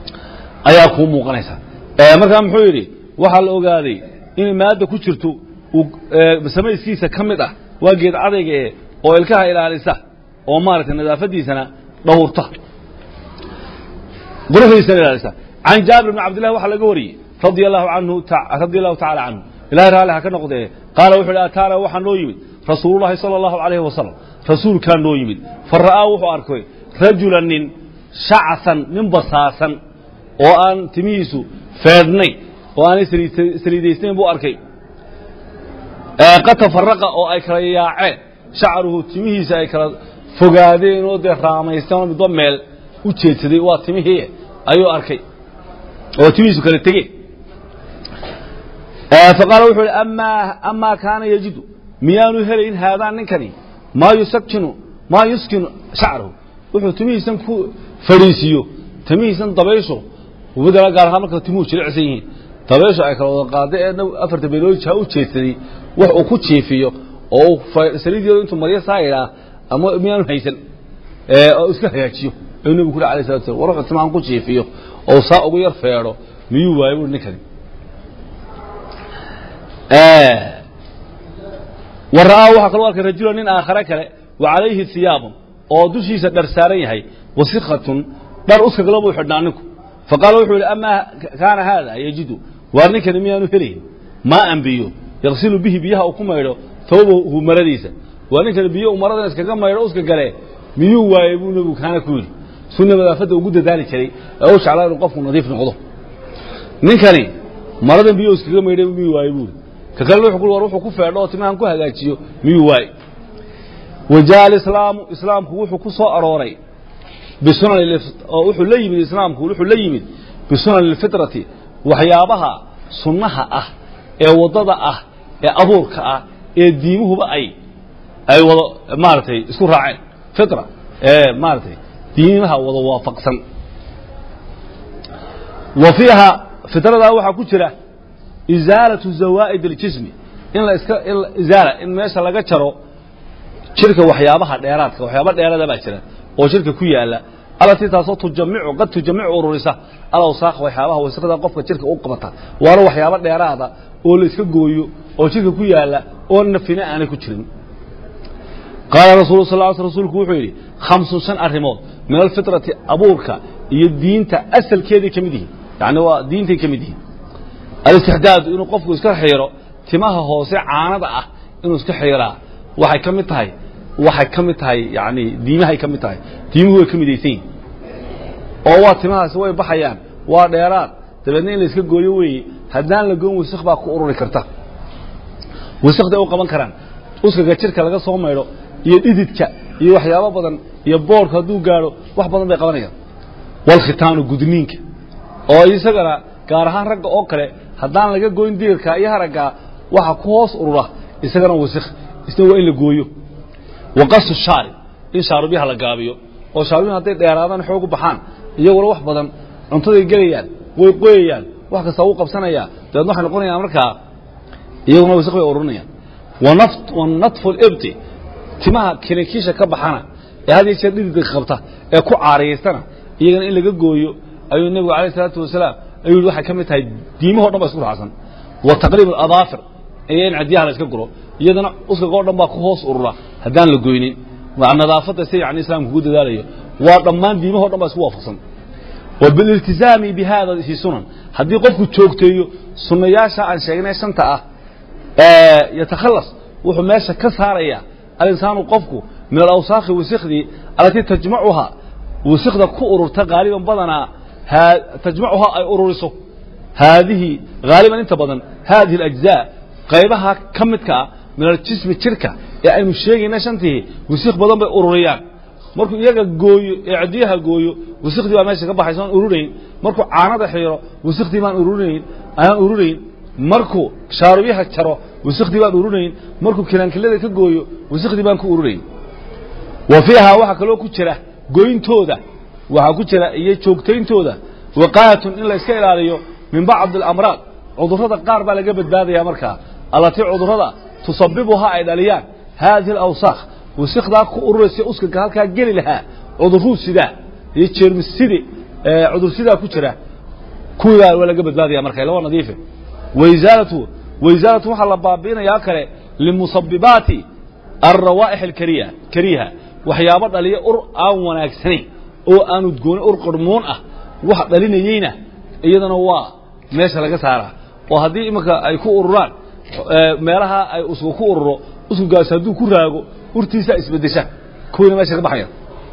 ayaa kuu muuqanaysa markaa muxuu yidhi waxaa la ogaaday inay maadda ku jirto samayskiisa ka mid ah waa geed cadayga ee oo ilkaha ilaalisa oo maaragtay nadaafadiisana dhowrta quruxdiisana ilaalisa can jaabir bn cabdillahi waxaa laga wariyey radia allahu anhu radia allahu tacala canhu ilahay raalli ha ka noqdee qaala wuxu uhi ataana waxaa noo yimid rasuulullahi sala allahu alayhi wasalam rasuulkaa noo yimid fa ra'aa wuxuu arkay rajula nin shacasan nin basaasan oo aan timihiisu feedhnay oo aanay saliidaysnayn buu arkay qad tafaraqa oo ay kala yaaceen shacaruhu timihiisa ay kala fogaadeen oo dee raamaysteen oo midba meel u jeedsaday waa timihii ayuu arkay oo timihiisu kala tegeen faqaala wuxuu ihi amaa kaana yajidu miyaanu helayn haadaan ninkani maa yusakinu maa yuskinu shacrahu wuxuu timihiisan ku fadhiisiiyo timihiisan dabayshu ubadala gaar ahaan marka timuhu jilicsan yihiin dabayshu ay kala wada qaada ee afarta beelood ha u jeedsaday wax uu ku jiifiyo oo uu saliideedu intuu maryo saa idhaa ama miyaanu haysan oo iska hagaajiyo ayuu nebigu ku uri alayh salatu slam war wuxuu timahan ku jiifiyo oo saa ugu yar feedho miyuu waayo buuri ninkani wa ra'aa waxaa kaloo arkay rajula nin aakhare kale wa calayhi hiyaabun oo dushiisa dhar saaran yahay wasikhatun dhar uskagala buu xidhnaa ninku faqaala wuxuu yihi amaa kaana haada yajidu waar ninkani miyaanu helayn maa an biyo yaqsilu bihi biyaha uu ku maydho tawbahu maradiisa waa ninkani biyo uu maradan iskaga maydho uska gale miyuu waayey buu nebigu kaana ku yidhi sunna nadaafadda ugu dadaali jiray ee u jeclaa inuu qofku nadiif noqdo ninkani maradan biyo iskaga maydhay miyuu waayey buuri ka kalena wuxuu ku war wuxuu ku feedho oo timahan ku hagaajiyo miyuu waayey wajaa alislaamu islaamku wuxuu ku soo arooray bisunan oo wuxuu la yimid islaamku wuxuu la yimid bisunan lfitrati waxyaabaha sunnaha ah ee waddada ah ee abuurka ah ee diimuhuba ay ay wada maaragtay isku raaceen fitra ee maaragtay diimaha wada waafaqsan wa fiiha fitradaa waxaa ku jira izaalatu zawaa'id اljismi in la iska in izaala in meesha laga jaro jirka waxyaabaha dheeraadka waxyaaba dheerada baa jira oo jirka ku yaala alatii taasoo tujamicu qad tujamicu ururisa alawsaaq waxyaabaha wasaqda qofka jirka u qabata waana waxyaabo dheeraada oo la iska gooyo oo jirka ku yaala oo nafina aanay ku jirin qaala rasuulu sal l rsulku wuxuu yidhi khamsun shan arrimood min alfitrati abuurka iyo diinta asalkeeday ka mid yihiin yani waa diintay ka mid yihiin alistixdaadu inuu qofku iska xiiro timaha hoose caanada ah inuu iska xiiraa waxay ka mid tahay waxay ka mid tahay yani diimahay ka mid tahay diimuhu way ka midaysan yihin oo waa timahaasi way baxayaan waa dheeraad dabeedna in la iska gooyo weeye haddaan la goon wasik baa ku ururi karta wasikday u qaban karaan uskaga jirka laga soo maydho iyo dhididka iyo waxyaabo badan iyo boorku hadduu gaadho wax badan bay qabanayaan walkhitaanu gudniinka oo isagana gaar ahaan ragga oo kale haddaan laga goyn diirka iyo haraggaa waxa ku hoos urura isagana wasik isna waa in la gooyo waqasu shaari in shaarubyaha la gaabiyo oo shaarubyah hadday dheeraadaan xoog u baxaan iyaguna wax badan cuntaday gelayaan way qoyayaan wax kasta wuu qabsanayaa dabeedna waxay noqonayaan markaa iyaguna wasik bay ururinayaan wanatfu libti timaha kinikiisha ka baxana ee had iyo jeer dhididka qabta ee ku caariyaysana iyagana in laga gooyo ayuu nebigu alayh isalaatu wasalaam ayuu yihi waxay ka mid tahay diimahoo dhan ba isku raacsan wa taqriib aladaafir iyo in cadyaha la iska guro iyadana uskaga o dhan baa ku hoos urura haddaan la goynin nadaafadda si yani islaamku ugu dadaalayo waa dhammaan diimahoo dhan baa isku waafaqsan wa bililtizaami bi hada fi sunan haddii qofku joogteeyo sunnayaasha aan sheegnay shanta ah yatakhalas wuxuu meesha ka saaraya alinsaanu qofku min alawsaakhi wasikdii alatii tajmacuhaa wasikda ku ururta haaliban badanaa tajmacuhaa ay ururiso haadihi haaliban inta badan haadihi alajzaa qaybaha ka midka ah min aljismi jirka ee aynu sheegayna shantii wasik badan bay ururiyaan markuu iyaga gooyo ee cadiyaha gooyo wasikdii baa meesha ka baxaysa aan ururayn markuu caanada xiiro wasikdii baan ururinayn aan ururayn markuu shaarubyaha jaro wasikdii baan ururayn markuu kilaankilada ka gooyo wasikdii baan ku ururayn wa fiiha waxaa kaloo ku jira goyntooda waxaa ku jira iyo joogtayntooda waqaayatun in la iska ilaaliyo min bacdi alamraad cudurrada qaar baa laga badbaadaya markaa allatii cudurrada tusabibuhaa ay dhaliyaan haadihi alawsaakh wasikdaa ku ururaysa uskaga halkaa geli lahaa cudurruu sidaa iyo jeermissidi cudur sidaa ku jira kuwiibaa waa laga badbaadaya marka ila waa nadiife waisaalatu waisaalatu waxaa la baabi'inayaa kale limusabibaati alrawaa'ix alkariha kariha waxyaabo dhaliya ur aan wanaagsanayn oo aan udgoona ur qarmoon ah wax dhalinayeyna iyadana waa meesha laga saaraa oo haddii iminka ay ku ururaan meelaha ay usgu ku ururo uskugaas hadduu ku raago urtiisaa isbeddesha kuwiina meesha ka baxaya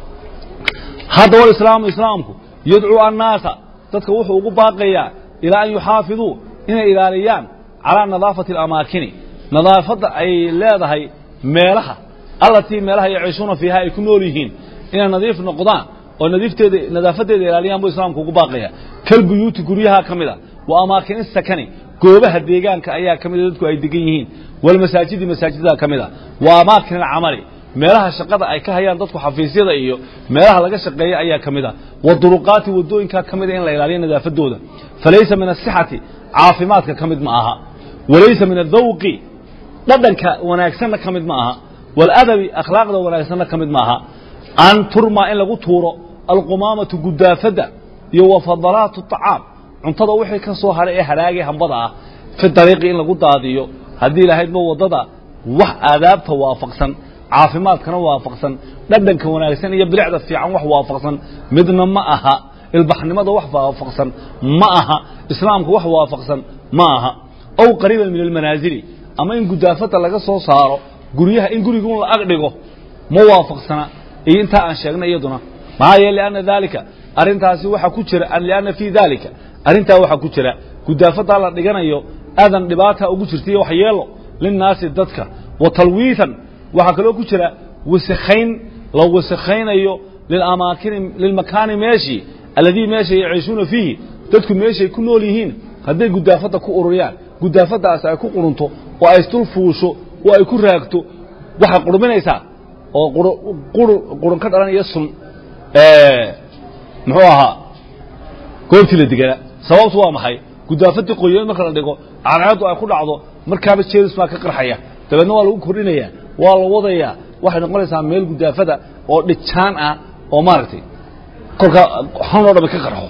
haddaba alislaamu islaamku yadcuu annaasa dadka wuxuu ugu baaqayaa ilaa an yuxaafiduu inay ilaaliyaan calaa nadaafati alamaakini nadaafadda ay leedahay meelaha allatii meelaha yaciishuuna fiiha ay ku nool yihiin inay nadiif noqdaan oo nadiifteeda nadaafadeeda ilaaliyaan buu islaamku ugu baaqaya kalbuyuuti guryaha ka mid a wa amaakini sakani goobaha deegaanka ayaa ka mida dadku ay degan yihiin walmasaajidi masaajidada ka mid a wa amaakin alcamali meelaha shaqada ay ka hayaan dadku xafiisyada iyo meelaha laga shaqeeya ayaa ka mid a waduruqaati wadooyinkaa ka mida in la ilaaliyo nadaafadooda falaysa min asixati caafimaadka ka mid ma aha walaysa min adawqi dhadhanka wanaagsanna ka mid ma aha waladabi akhlaaqda wanaagsanna ka mid ma aha an turmaa in lagu tuuro alqumaamatu gudaafadda iyo wa fadalaatu طacaam cuntada wixii ka soo hadhay ee hadhaagay hambada ah fi dariiqi in lagu daadiyo haddii lahaydba waddada wax aadaabta waafaqsan caafimaadkana waafaqsan dhadhanka wanaagsan iyo bilicda fiican wax waafaqsan midna ma aha ilbaxnimada wax waafaqsan ma aha islaamka wax waafaqsan ma aha ow qariiban min almanaasili ama in gudaafadda laga soo saaro guryaha in gurigun la ag dhigo ma waafaqsana iyo intaa aan sheegnay iyaduna maxaa yeele lianna daalika arrintaasi waxaa ku jira lianna fii daalika arrintaa waxaa ku jira gudaafaddaa la dhiganayo aadan dhibaata ugu jirtaiyo waxyeelo linnaasi dadka wa talwiitan waxaa kaloo ku jira wasakhayn la wasakhaynayo liamaakini lilmakaani meeshii alladii meesha yaciishuuna fiihi dadku meeshay ku nool yihiin hadday gudaafadda ku ururiyaan gudaafaddaasi ay ku qurunto oo ay isdul fuusho oo ay ku raagto waxay qurminaysaa oo qurun ka dhalanaya sun muxuu ahaa goobtii la deganaa sababtu waa maxay gudaafadii qoyan marka la dhigo cadceeddu ay ku dhacdo markaaba jeelis baa ka qarxaya dabeedna waa lagu kordhinayaa waa la wadayaa waxay noqonaysaa meel gudaafada oo dhijaan ah oo maaragtay kolkaa xan oo dhami ka qarxo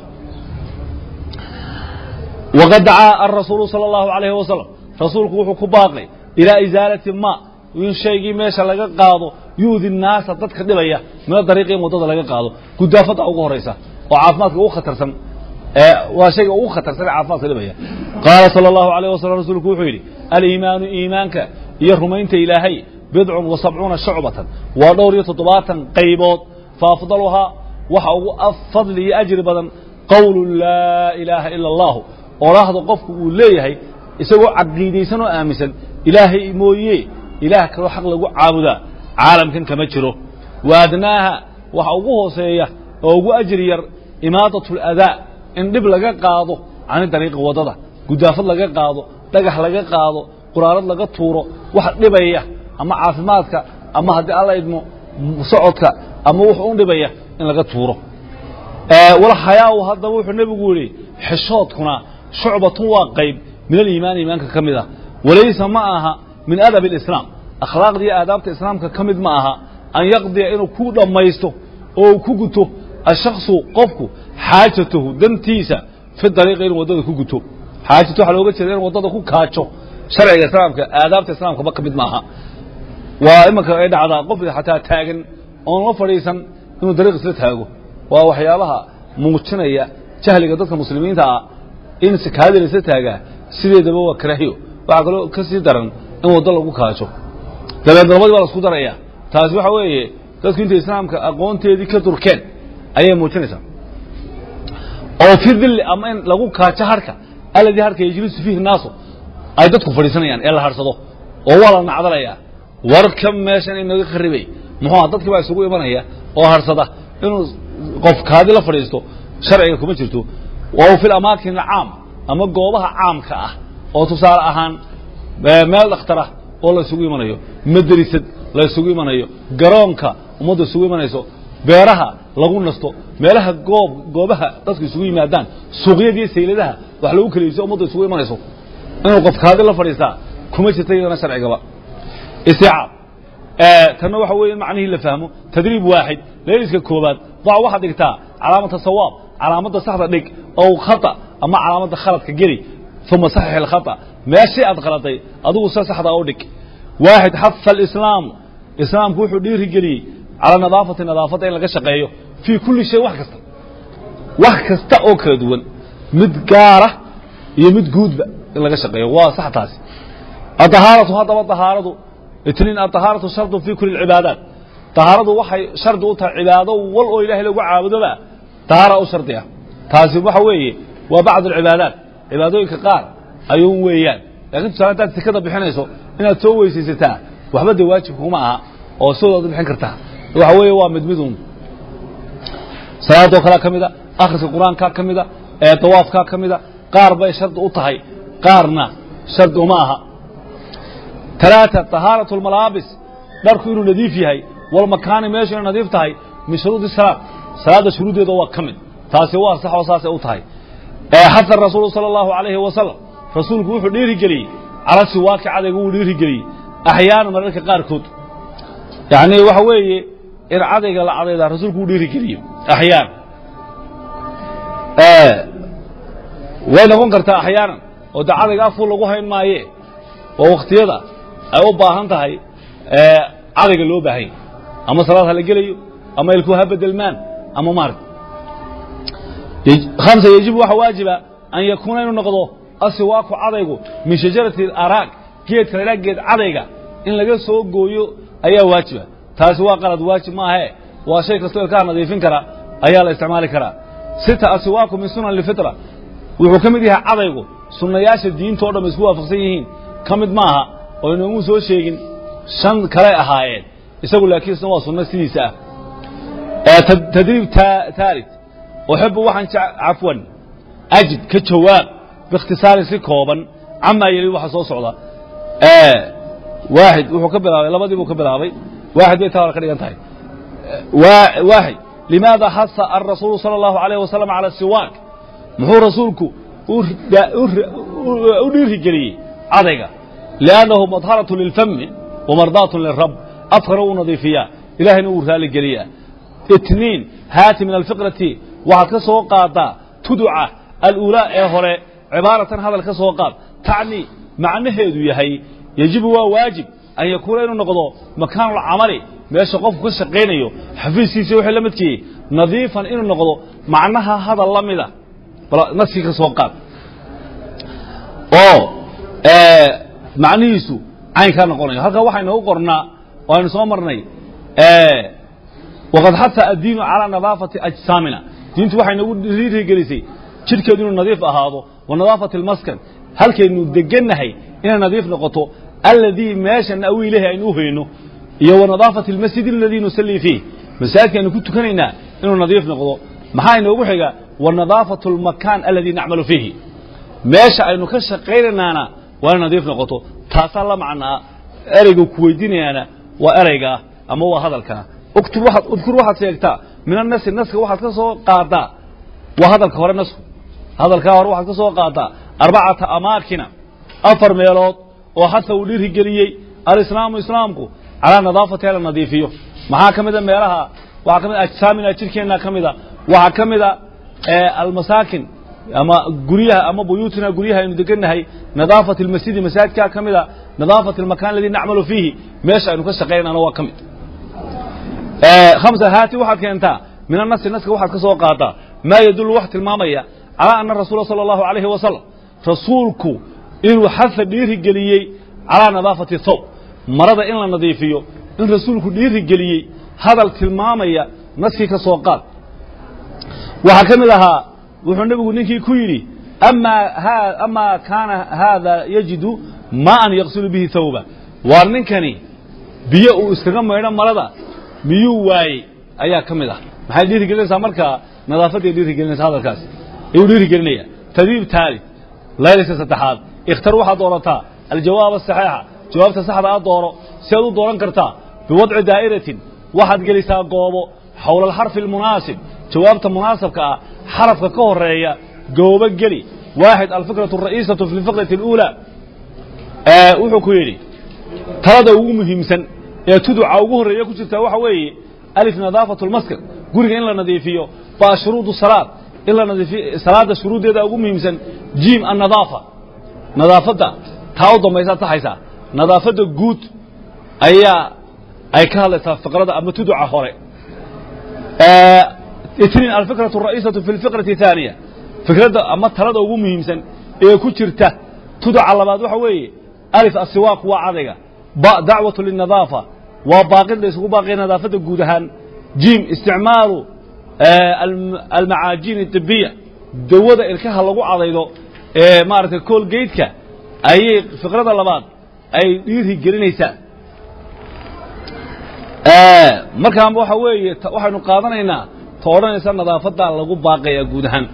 waqad dacaa arasuulu sala allahu alayhi wasalam rasuulku wuxuu ku baaqay ilaa isaalati ma in shaygii meesha laga qaado yuudi naasa dadka dhibaya mina dariiqi in waddada laga qaado gudaafadda ugu horaysa oo caafimaadka ugu khatarsan waa shayga ugu khatarsan ee caafimaadka dhibaya qaala sala allahu alayh wasalam rasuulku wuxuu yidhi aliimaanu iimaanka iyo rumaynta ilaahay bidcun wa sabcuuna shucbatan waa dhowr iyo toddobaatan qaybood fa afdaluhaa waxa ugu fadli iyo ajri badan qowlu laa ilaaha ila allahu oraahda qofku uu leeyahay isagoo caqiidaysan oo aaminsan ilaahay mooye ilaah kaloo xaq lagu caabudaa caalamkan kama jiro wa adnaaha waxa ugu hooseeya oo ugu ajri yar imaadat اladaa in dhib laga qaado cani dariiqi waddada gudaafad laga qaado dhagax laga qaado quraarad laga tuuro wax dhibaya ama caafimaadka ama haddii alla idmo socodka ama wuxuu u dhibaya in laga tuuro walxayaau haddaba wuxuu nebigu yihi xishoodkuna shucbatun waa qayb min aliimaani iimaanka ka mid ah walaysa ma aha min adab اlislaam akhlaaqda iyo aadaabta islaamka ka mid ma aha an yaqdiya inuu ku dhammaysto oo ku guto ashakصu qofku xaajatahu dantiisa fi dariiqi inuu waddada ku guto xaajatu waxaa looga jeeda in waddada ku kaajo sharciga islaamka aadaabta islaamkaba ka mid maaha waa imanka ay dhacdaa qof xataa taagan oon la fadhiisan inuu dariiq isla taago waa waxyaabaha muujinaya jahliga dadka muslimiinta ah in kaadida la isla taagaa sideedaba waa karaahiyo waxaa kaloo ka sii daran in waddo lagu kaajo dabeed labadii baa la isku daraya taasi waxa weeye dadku intay islaamka aqoonteedii ka durkeen ayay muujinaysaa oo fi dilli ama in lagu kaajo harka alladii harka yajlisu fiihi naasu ay dadku fadhiisanayaan ee la harsado oo waa la nacdalayaa warka meeshan inaga kharibay muxuuha dadkii baa isugu imanaya oo harsada inuu qof kaadi la fadhiisto sharciga kuma jirto wa fi lamaakin alcaam ama goobaha caamka ah oo tusaale ahaan meel dhakhtara oo la isugu imanayo maderisad la isugu imanayo garoonka ummadda isugu imanayso beeraha lagu nasto meelaha goob goobaha dadku isugu yimaadaan suuqyadiiyo sayladaha wax lagu kala iibso ummadda isugu imanayso inuu qof kaadi la fadhiistaa kuma jirta iyadana sharcigaba isticaab tanna waxa weeye in macnihii la fahmo tadriib waaxid leeliska koobaad dac waxaad dhigtaa calaamata sawaab calaamadda saxda dhig ow khata ama calaamadda khaladka geli uma saxix alkhata meeshii aad qaladay adigu se saxdaa u dhig waaxid xafa alislaamu islaamku wuxuu dhiiri geliyey calaa nadaafati nadaafadda in laga shaqeeyo fii kulli shay wax kasta wax kasta oo kala duwan mid gaara iyo mid guudba in laga shaqeeyo waa sax taasi adahaaratu haddaba dahaaradu itniin adahaaratu shardun fii kuli lcibaadaat dahaaradu waxay shardi u tahay cibaado wal oo ilahay lagu caabudoba dahaara u shardi ah taasi waxa weeye waa bacd alcibaadaat cibaadooyinka qaar ayuun weeyaan lakin tusaale hadaad sekada bixinayso inaad soo weysaysataa waxba dee waajib kuma aha oo sidooda bixin kartaa waxa weeye waa mid midun salaadoo kalea ka mida akhriska qur-aankaa ka mida ee dawaafkaa ka mida qaar bay shardi u tahay qaarna shardi uma aha talaata tahaaratu lmalaabis dharku inuu nadiif yahay walmakaani meeshu inay nadiif tahay min shuruudi salaad salaadda shuruuddeeda waa ka mid taasi waa sax oo saasay u tahay xaha rasuulu sala allahu alayhi wasalam rasuulku wuxuu dhiirigeliyey cala siwaaki cadayga wuu dhiirigeliyey axyaana mararka qaarkood yacni waxa weeye in cadayga la cadaydaa rasuulku wuu dhiirigeliye axyaan way noqon kartaa axyaanan oo de cadayga afku lagu hayn maaye oo wakhtiyada ay u baahan tahay cadayga loo baahanya ama salaad ha la gelayo ama ilku ha bedelmaan ama maarag hamsa yejibu waxaa waajiba an yakuuna inuu noqdo asiwaaku cadaygu min shajarati araag geedka la geed cadayga in laga soo gooyo ayaa waajiba taasi waa qalad waajib maahe waa shay kastoo ilkaha nadiifin kara ayaa la isticmaali karaa sita asiwaaku min sunan lfitra wuxuu ka mid yahay cadaygu sunnayaasha diinta o dham isku waafaqsan yihiin ka mid maaha oo inoomu soo sheegin shan kale ahaayeen isagu laakiin isna waa sunno sidiisa ah tadriib taalid uxibu waxaan cafwan ajib ka jawaab biikhtisaarin si kooban camaa yeli waxa soo socda waaxid wuxuu ka bilaabay labadii buu ka bilaabay waaxid bay taa hore ka dhigan tahay waaxid limaada hasa arasuulu sala allahu alayh wasalam cala siwaak muxuu rasuulku u dhiirigeliyey cadayga liannahu madharatu lilfami wamardaatu lirab afkana uu nadiifiyaa ilahayna uu raaligeliyaa itniin haati min alfiqrati waxaad ka soo qaadaa tuduca aluulaa ee hore cibaaratan hadal ka soo qaad tacni macnaheedu yahay yejibu waa waajib an yakuuna inuu noqdo makaanulcamali meesha qofku ka shaqaynayo xafiiskiisa wixii la midkii nadiifan inuu noqdo macnaha hadal la mida naskii ka soo qaad oo macnihiisu caynkaa noqonayo halkaa waxaynu u qornaa oo aynu soo marnay waqad xata addiinu calaa nadaafati ajsaamina diintu waxay nagu dhiirigelisay jidhkeedu inuu nadiif ahaado wa nadaafati almaskan halkaynu degannahay inay nadiif noqoto alladii meesha nawi ilahi aynu u hayno iyo wa nadaafati almasjid aladii nusallii fiih masaajidka aynu ku tukanaynaa inuu nadiif noqdo maxaa inoogu xiga wa nadaafatu almakaan aladii nacmalu fiihi meesha aynu ka shaqaynaynaana waa inay nadiif noqoto taasaa la macnaa ereyga ku weydiinayaana waa ereygaa ama waa hadalkaa uktub waxaad udkur waxaad sheegtaa min annasi naska waxaad ka soo qaadaa waa hadalka hore nasku hadalkaa hore waxaad ka soo qaadaa arbacata amaakina afar meelood oo xasa uu dhiirigeliyey alislaamu islaamku calaa nadaafatiha la nadiifiyo maxaa ka mida meelaha waxaa ka mid ajsaamina jirhkeenna ka mida waxaa ka mida almasaakin ama guryaha ama buyuutina guryaha aynu degannahay nadaafat almasjidi masaajidkaa ka mida nadaafat almakan aladii nacmalu fiihi meesha aynu ka shaqaynana waa ka mid hamsa haati waxaad keentaa min annasi naska waxaad ka soo qaadaa maa yadullu wax tilmaamaya calaa ana rasuula sala allahu alayhi wasalam rasuulku inuu xafa dhiirigeliyey calaa nadaafati thawb marada in la nadiifiyo in rasuulku dhiirigeliyey hadal tilmaamaya naskii ka soo qaad waxaa ka mid ahaa wuxuu nebigu ninkii ku yidhi amaa kaana haada yajidu maaan yaqsilu bihi thawba waar ninkani biyo uu iskaga maydho marada miyuu waayey ayaa ka mid ah maxay dhiirigelinaysaa markaa nadaafaday dhiirigelinaysa hadalkaasi ayuu dhiirigelinaya tadriib taali layliska saddexaad ikhtar waxaad doorataa aljawaab asaxiixa jawaabta saxda a dooro si aad u dooran kartaa biwadci daa'iratin waxaad gelisaa goobo xowla alxarfi almunaasib jawaabta munaasabka ah xarafka ka horeeya goobo geli waaxid alfikratu ara'iisatu fi lfikrati اluulaa wuxuu ku yidhi talada ugu muhiimsan ee tuduca ugu horreeya ku jirtaa waxa weeye alif nadaafatu lmaskan guriga in la nadiifiyo baa shuruudu salaad in la nadiifiyo salaadda shuruuddeeda ugu muhiimsan jiim annadaafa nadaafadda taa u dambaysaad saxaysaa nadaafadda guud ayaa ay ka hadlaysaa fiqrada ama tuduca hore itniin alfikratu ara'iisatu fi lfikrati thaaniya fikradda ama talada ugu muhiimsan ee ku jirta tuduca labaad waxa weeye alif asiwaaq waa cadayga ba dacwatu linadaafa waa baaqid la isugu baaqaya nadaafadda guud ahaan jim isticmaalu almacaajiin adibiya dawada ilkaha lagu cadaydo ee maaragtay koolgeydka ayay fikrada labaad ay dhiiri gelinaysaa markaan waxa weeye waxaynu qaadanaynaa ta odhanaysa nadaafadaa lagu baaqaya guud ahaan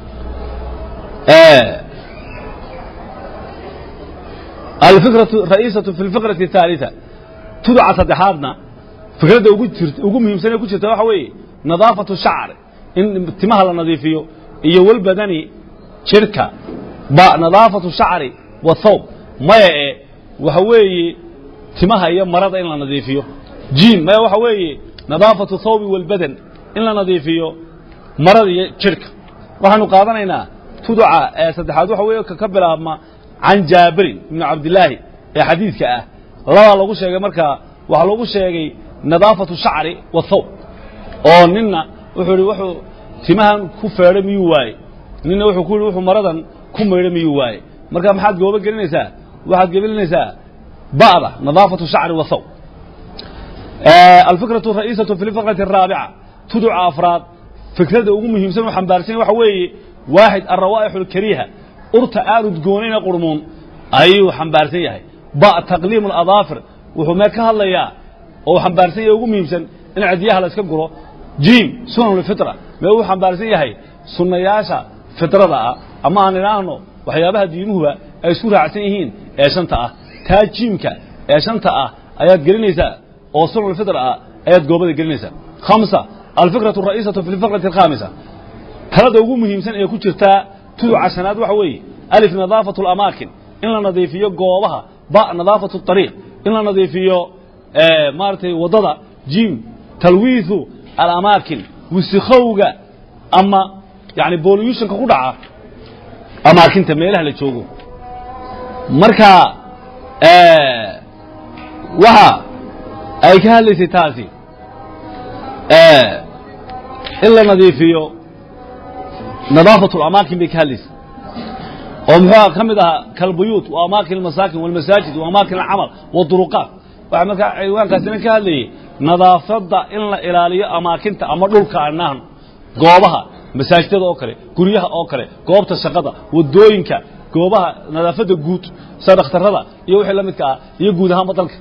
alfikratu ra'iisatu fi lfikrati الثaaliثa tuduca saddexaadna fikradda ugu jirt ugu muhiimsan ee ku jirta waxa weeye nadaafatu shacr in timaha la nadiifiyo iyo walbadani jirka ba nadaafatu shacri wa thawb maya e waxa weeye timaha iyo marada in la nadiifiyo jim maya waxa weeye nadaafatu thawbi walbadan in la nadiifiyo marada iyo jirka waxaanu qaadanaynaa tuduca ee saddexaad waxa weeye ka bilaabma can jaabirin ibni cabdilaahi ee xadiidka ah labaa lagu sheegay markaa waxaa lagu sheegay nadaafatu shacri wa thawb oo ninna wuxuu ihi wuxuu timahan ku feedhay miyuu waaye ninna wuxuu ku yihi wuxuu maradan ku maydhay miyuu waaye marka maxaad goobo gelinaysaa waxaad gelinaysaa ba'da nadaafatu shacri wa thawb alfikratu ra'iisatu fi lfikrati araabica tuduca afraad fikradda ugu muhiimsan u xambaarsan waxa weeye waaxid alrawaa'ix alkariiha urta aan udgoonayna qurmuun ayuu xambaarsan yahay ba taqliim aladaafir wuxuu mee ka hadlayaa oo xambaarsan yahay ugu muhiimsan in cidiyaha la iska guro jim sunan lfitra mee uu xambaarsan yahay sunnayaasha fitrada ah ama aan idhaahno waxyaabaha diimuhuba ay isku raacsan yihiin ee shanta ah taa jiimka ee shanta ah ayaad gelinaysaa oo sunan lfitra ah ayaad goobada gelinaysaa khamsa alfikratu ara'iisatu fi lfikrati alkhaamisa talada ugu muhiimsan ee ku jirtaa tuduca shanaad waxa weeye alif nadaafatu alamaakin in la nadiifiyo goobaha ba nadaafatu ariiq in la nadiifiyo maaragtay waddada jim talwiithu alamaakin wisikowga ama yani boluyushonka ku dhaca amaakinta meelaha la joogo marka waxa ay ka hadlaysay taasi in la nadiifiyo nadaafatu alamaakin bay ka hadlaysay oo muxuu ka mid ahaa kalbuyuut wa amaakin almasaakin walmasaajid wa amaakin alcamal waduruqaat waxaa markaa ciwaankaasina ka hadlayay nadaafadda in la ilaaliyo amaakinta ama dhulka anaan goobaha masaajidada oo kale guryaha oo kale goobta shaqada wadooyinka goobaha nadaafadda guud sida dhakhtarada iyo wixii la midka ah iyo guud ahaanba dalka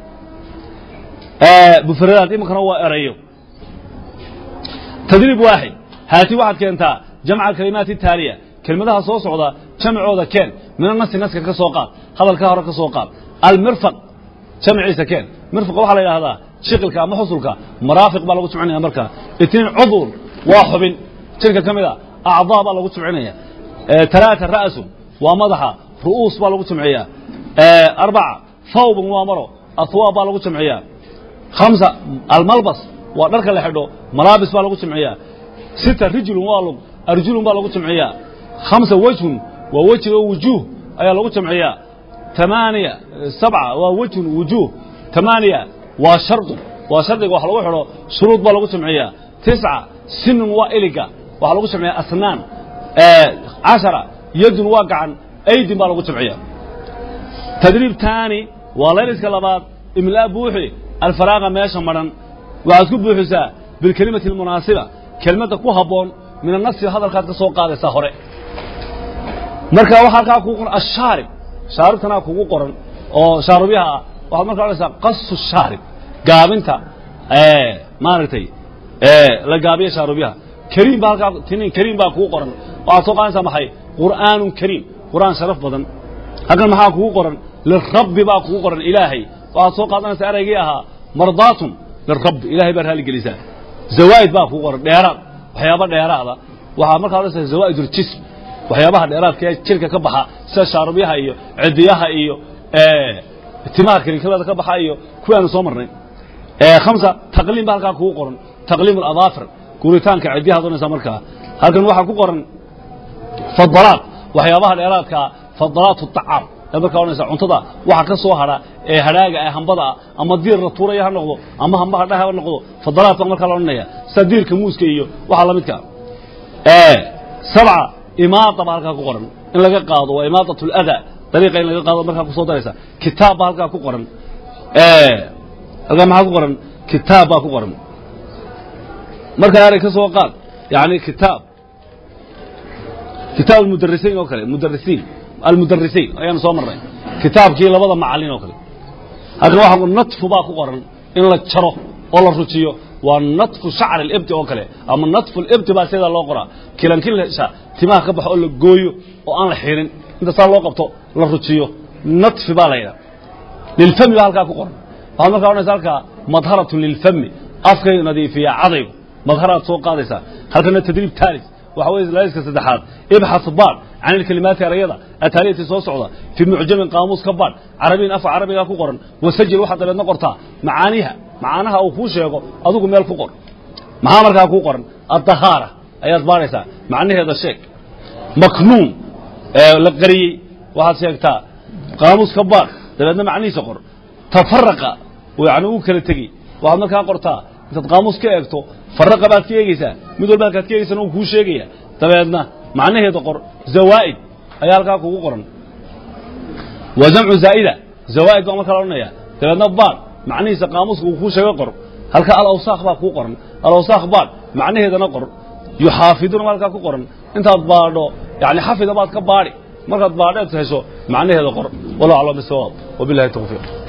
bufaradaad iminkana waa erayo tadriib waaxid haati waxaad keentaa jamca alkalimaati ataaliya kelmadaha soo socda jamcooda keen mina nasi naska ka soo qaad hadalka hore ka soo qaad almirfaq jamciisa keen mirfaqa waxaa la yidhahdaa shiqilka ama xusulka maraafiq baa lagu jimcinaya markaa itniin cudun waa xubin jirka ka mid a acdaa baa lagu jimcinaya talaata ra'sun waa madaxa ru'uus baa lagu jimciyaa arbaca thawbun waa maro ahwaab baa lagu jimciyaa khamsa almalbas waa dharka la xidho malaabis baa lagu jimciyaa sita rijlun waa lug arjulun baa lagu jimciyaa khamsa wejhun waa weji oo wujuuh ayaa lagu jamciyaa tamaaniya sabca waa wejhun wujuuh tamaaniya waa shardun waa shardiga wax lagu xidho shuruud baa lagu jamciyaa tisca sinun waa iliga waxaa lagu jamciyaa asnaan cashara yadun waa gacan aydin baa lagu jamciyaa tadriib taani waa layliska labaad imlaa buuxi alfaraaqa meesha madhan waxaad ku buuxisaa bilkelimati almunaasiba kelmadda ku habboon min anasi hadalkaad ka soo qaadaysaa hore marka waxaa halkaa kugu qoran ashaarib shaaribtanaa kugu qoran oo shaarubyaha ah waxaad markaa odhanaysaa qasu shaarib gaabinta maaragtay la gaabiya shaarubyaha kariim baa halkaa tinin kariim baa kugu qoran waxaad soo qaadanaysaa maxay qur'aanun kariim qur'aan sharaf badan halkan maxaa kugu qoran lirabbi baa kugu qoran ilaahay waxaad soo qaadanaysaa eraygii ahaa mardaatun lirabbi ilahay baa raali gelisaa zawaa'id baa kugu qoran dheeraad waxyaaba dheeraada waxaa markaa odhanaysaa zawaa'id uljism waxyaabaha dheeraadka ee jirka ka baxa sida shaarubyaha iyo cidiyaha iyo timaha karinkabada ka baxa iyo kuwaanu soo marnay khamsa taqliim ba halkaa kugu qoran taqliim aladaafir guritaanka cidiyaha doonaysaa markaa halkan waxaa ku qoran fadalaat waxyaabaha dheeraadkaa fadalaat acaam ayaad markaa odhanaysaa cuntada waxa ka soo hadha ee hadhaaga ee hambada ah ama diir la tuuraya ha noqdo ama hamba hadhaha ha noqdo fadalaat baa markaa la odhanaya sida diirka muuska iyo waxa la midka sabca imaada baa halkaa ku qoran in laga qaado waa imaadat lada dariiqa in laga qaado markaa kusoo daraysa kitaab baa halkaa ku qoran halkaa maxaa ku qoran kitaab baa ku qoran markaa eray ka soo qaad yani kitaab kitaab almudarisiin oo kale mudarisiin almudarisiin ayaanu soo marnay kitaabkii labada macalin oo kale halkan waxa natfu baa ku qoran in la jaro oo la rujiyo waa natfu shacri libti oo kale ama natfu libti baa sidaa loo qoraa kilankilasha timaha ka baxo oo la gooyo oo aan la xirin inta saa loo qabto la rujiyo natfi baa la yidhaha lilfami baa halkaa ku qoran waxaad markaa odhanaysa halkaa madharatun lilfami afkay nadiifiya cadaygu madharaad soo qaadaysaa halkana tadriib taalis waxa weye laaliska saddexaad ibxath baad can ilkalimaati erayada ataaliyati soo socda fii mucjamin qaamuus ka baadh carabiyin afka carabiga ku qoran wasajil waxaad dabeedna qortaa macaaniha macaanaha uu kuu sheego adigu meel ku qor maxaa markaa kuu qoran addahaara ayaad baadhaysaa macnaheeda sheeg maknuun la qariyey waxaad sheegtaa qaamuus ka baadh dabeedna macnihiisa qor tafaraqa yani uu kala tegey waxaad markaa qortaa intaad qaamuus ka eegto faraqa baad ka eegeysaa mid walba halkaad ka eegeysana uu kuu sheegaya dabeedna macnaheeda qor zawaa'id ayaa halkaa kugu qoran waa jamcu zaa'ida zawaa'id baa markaa la odhanaya dabeedna baad macnihiisa qaamuuska uu kuu sheego qor halkaa alawsaakh baa kuu qoran alawsaakh baad macnaheedana qor yuxaafiduna baa halkaa ku qoran intaad baadho yani xafida baad ka baadhi markaad baadheed hesho macnaheeda qor wallahu aclam bisawaab wabillahi tawfiiq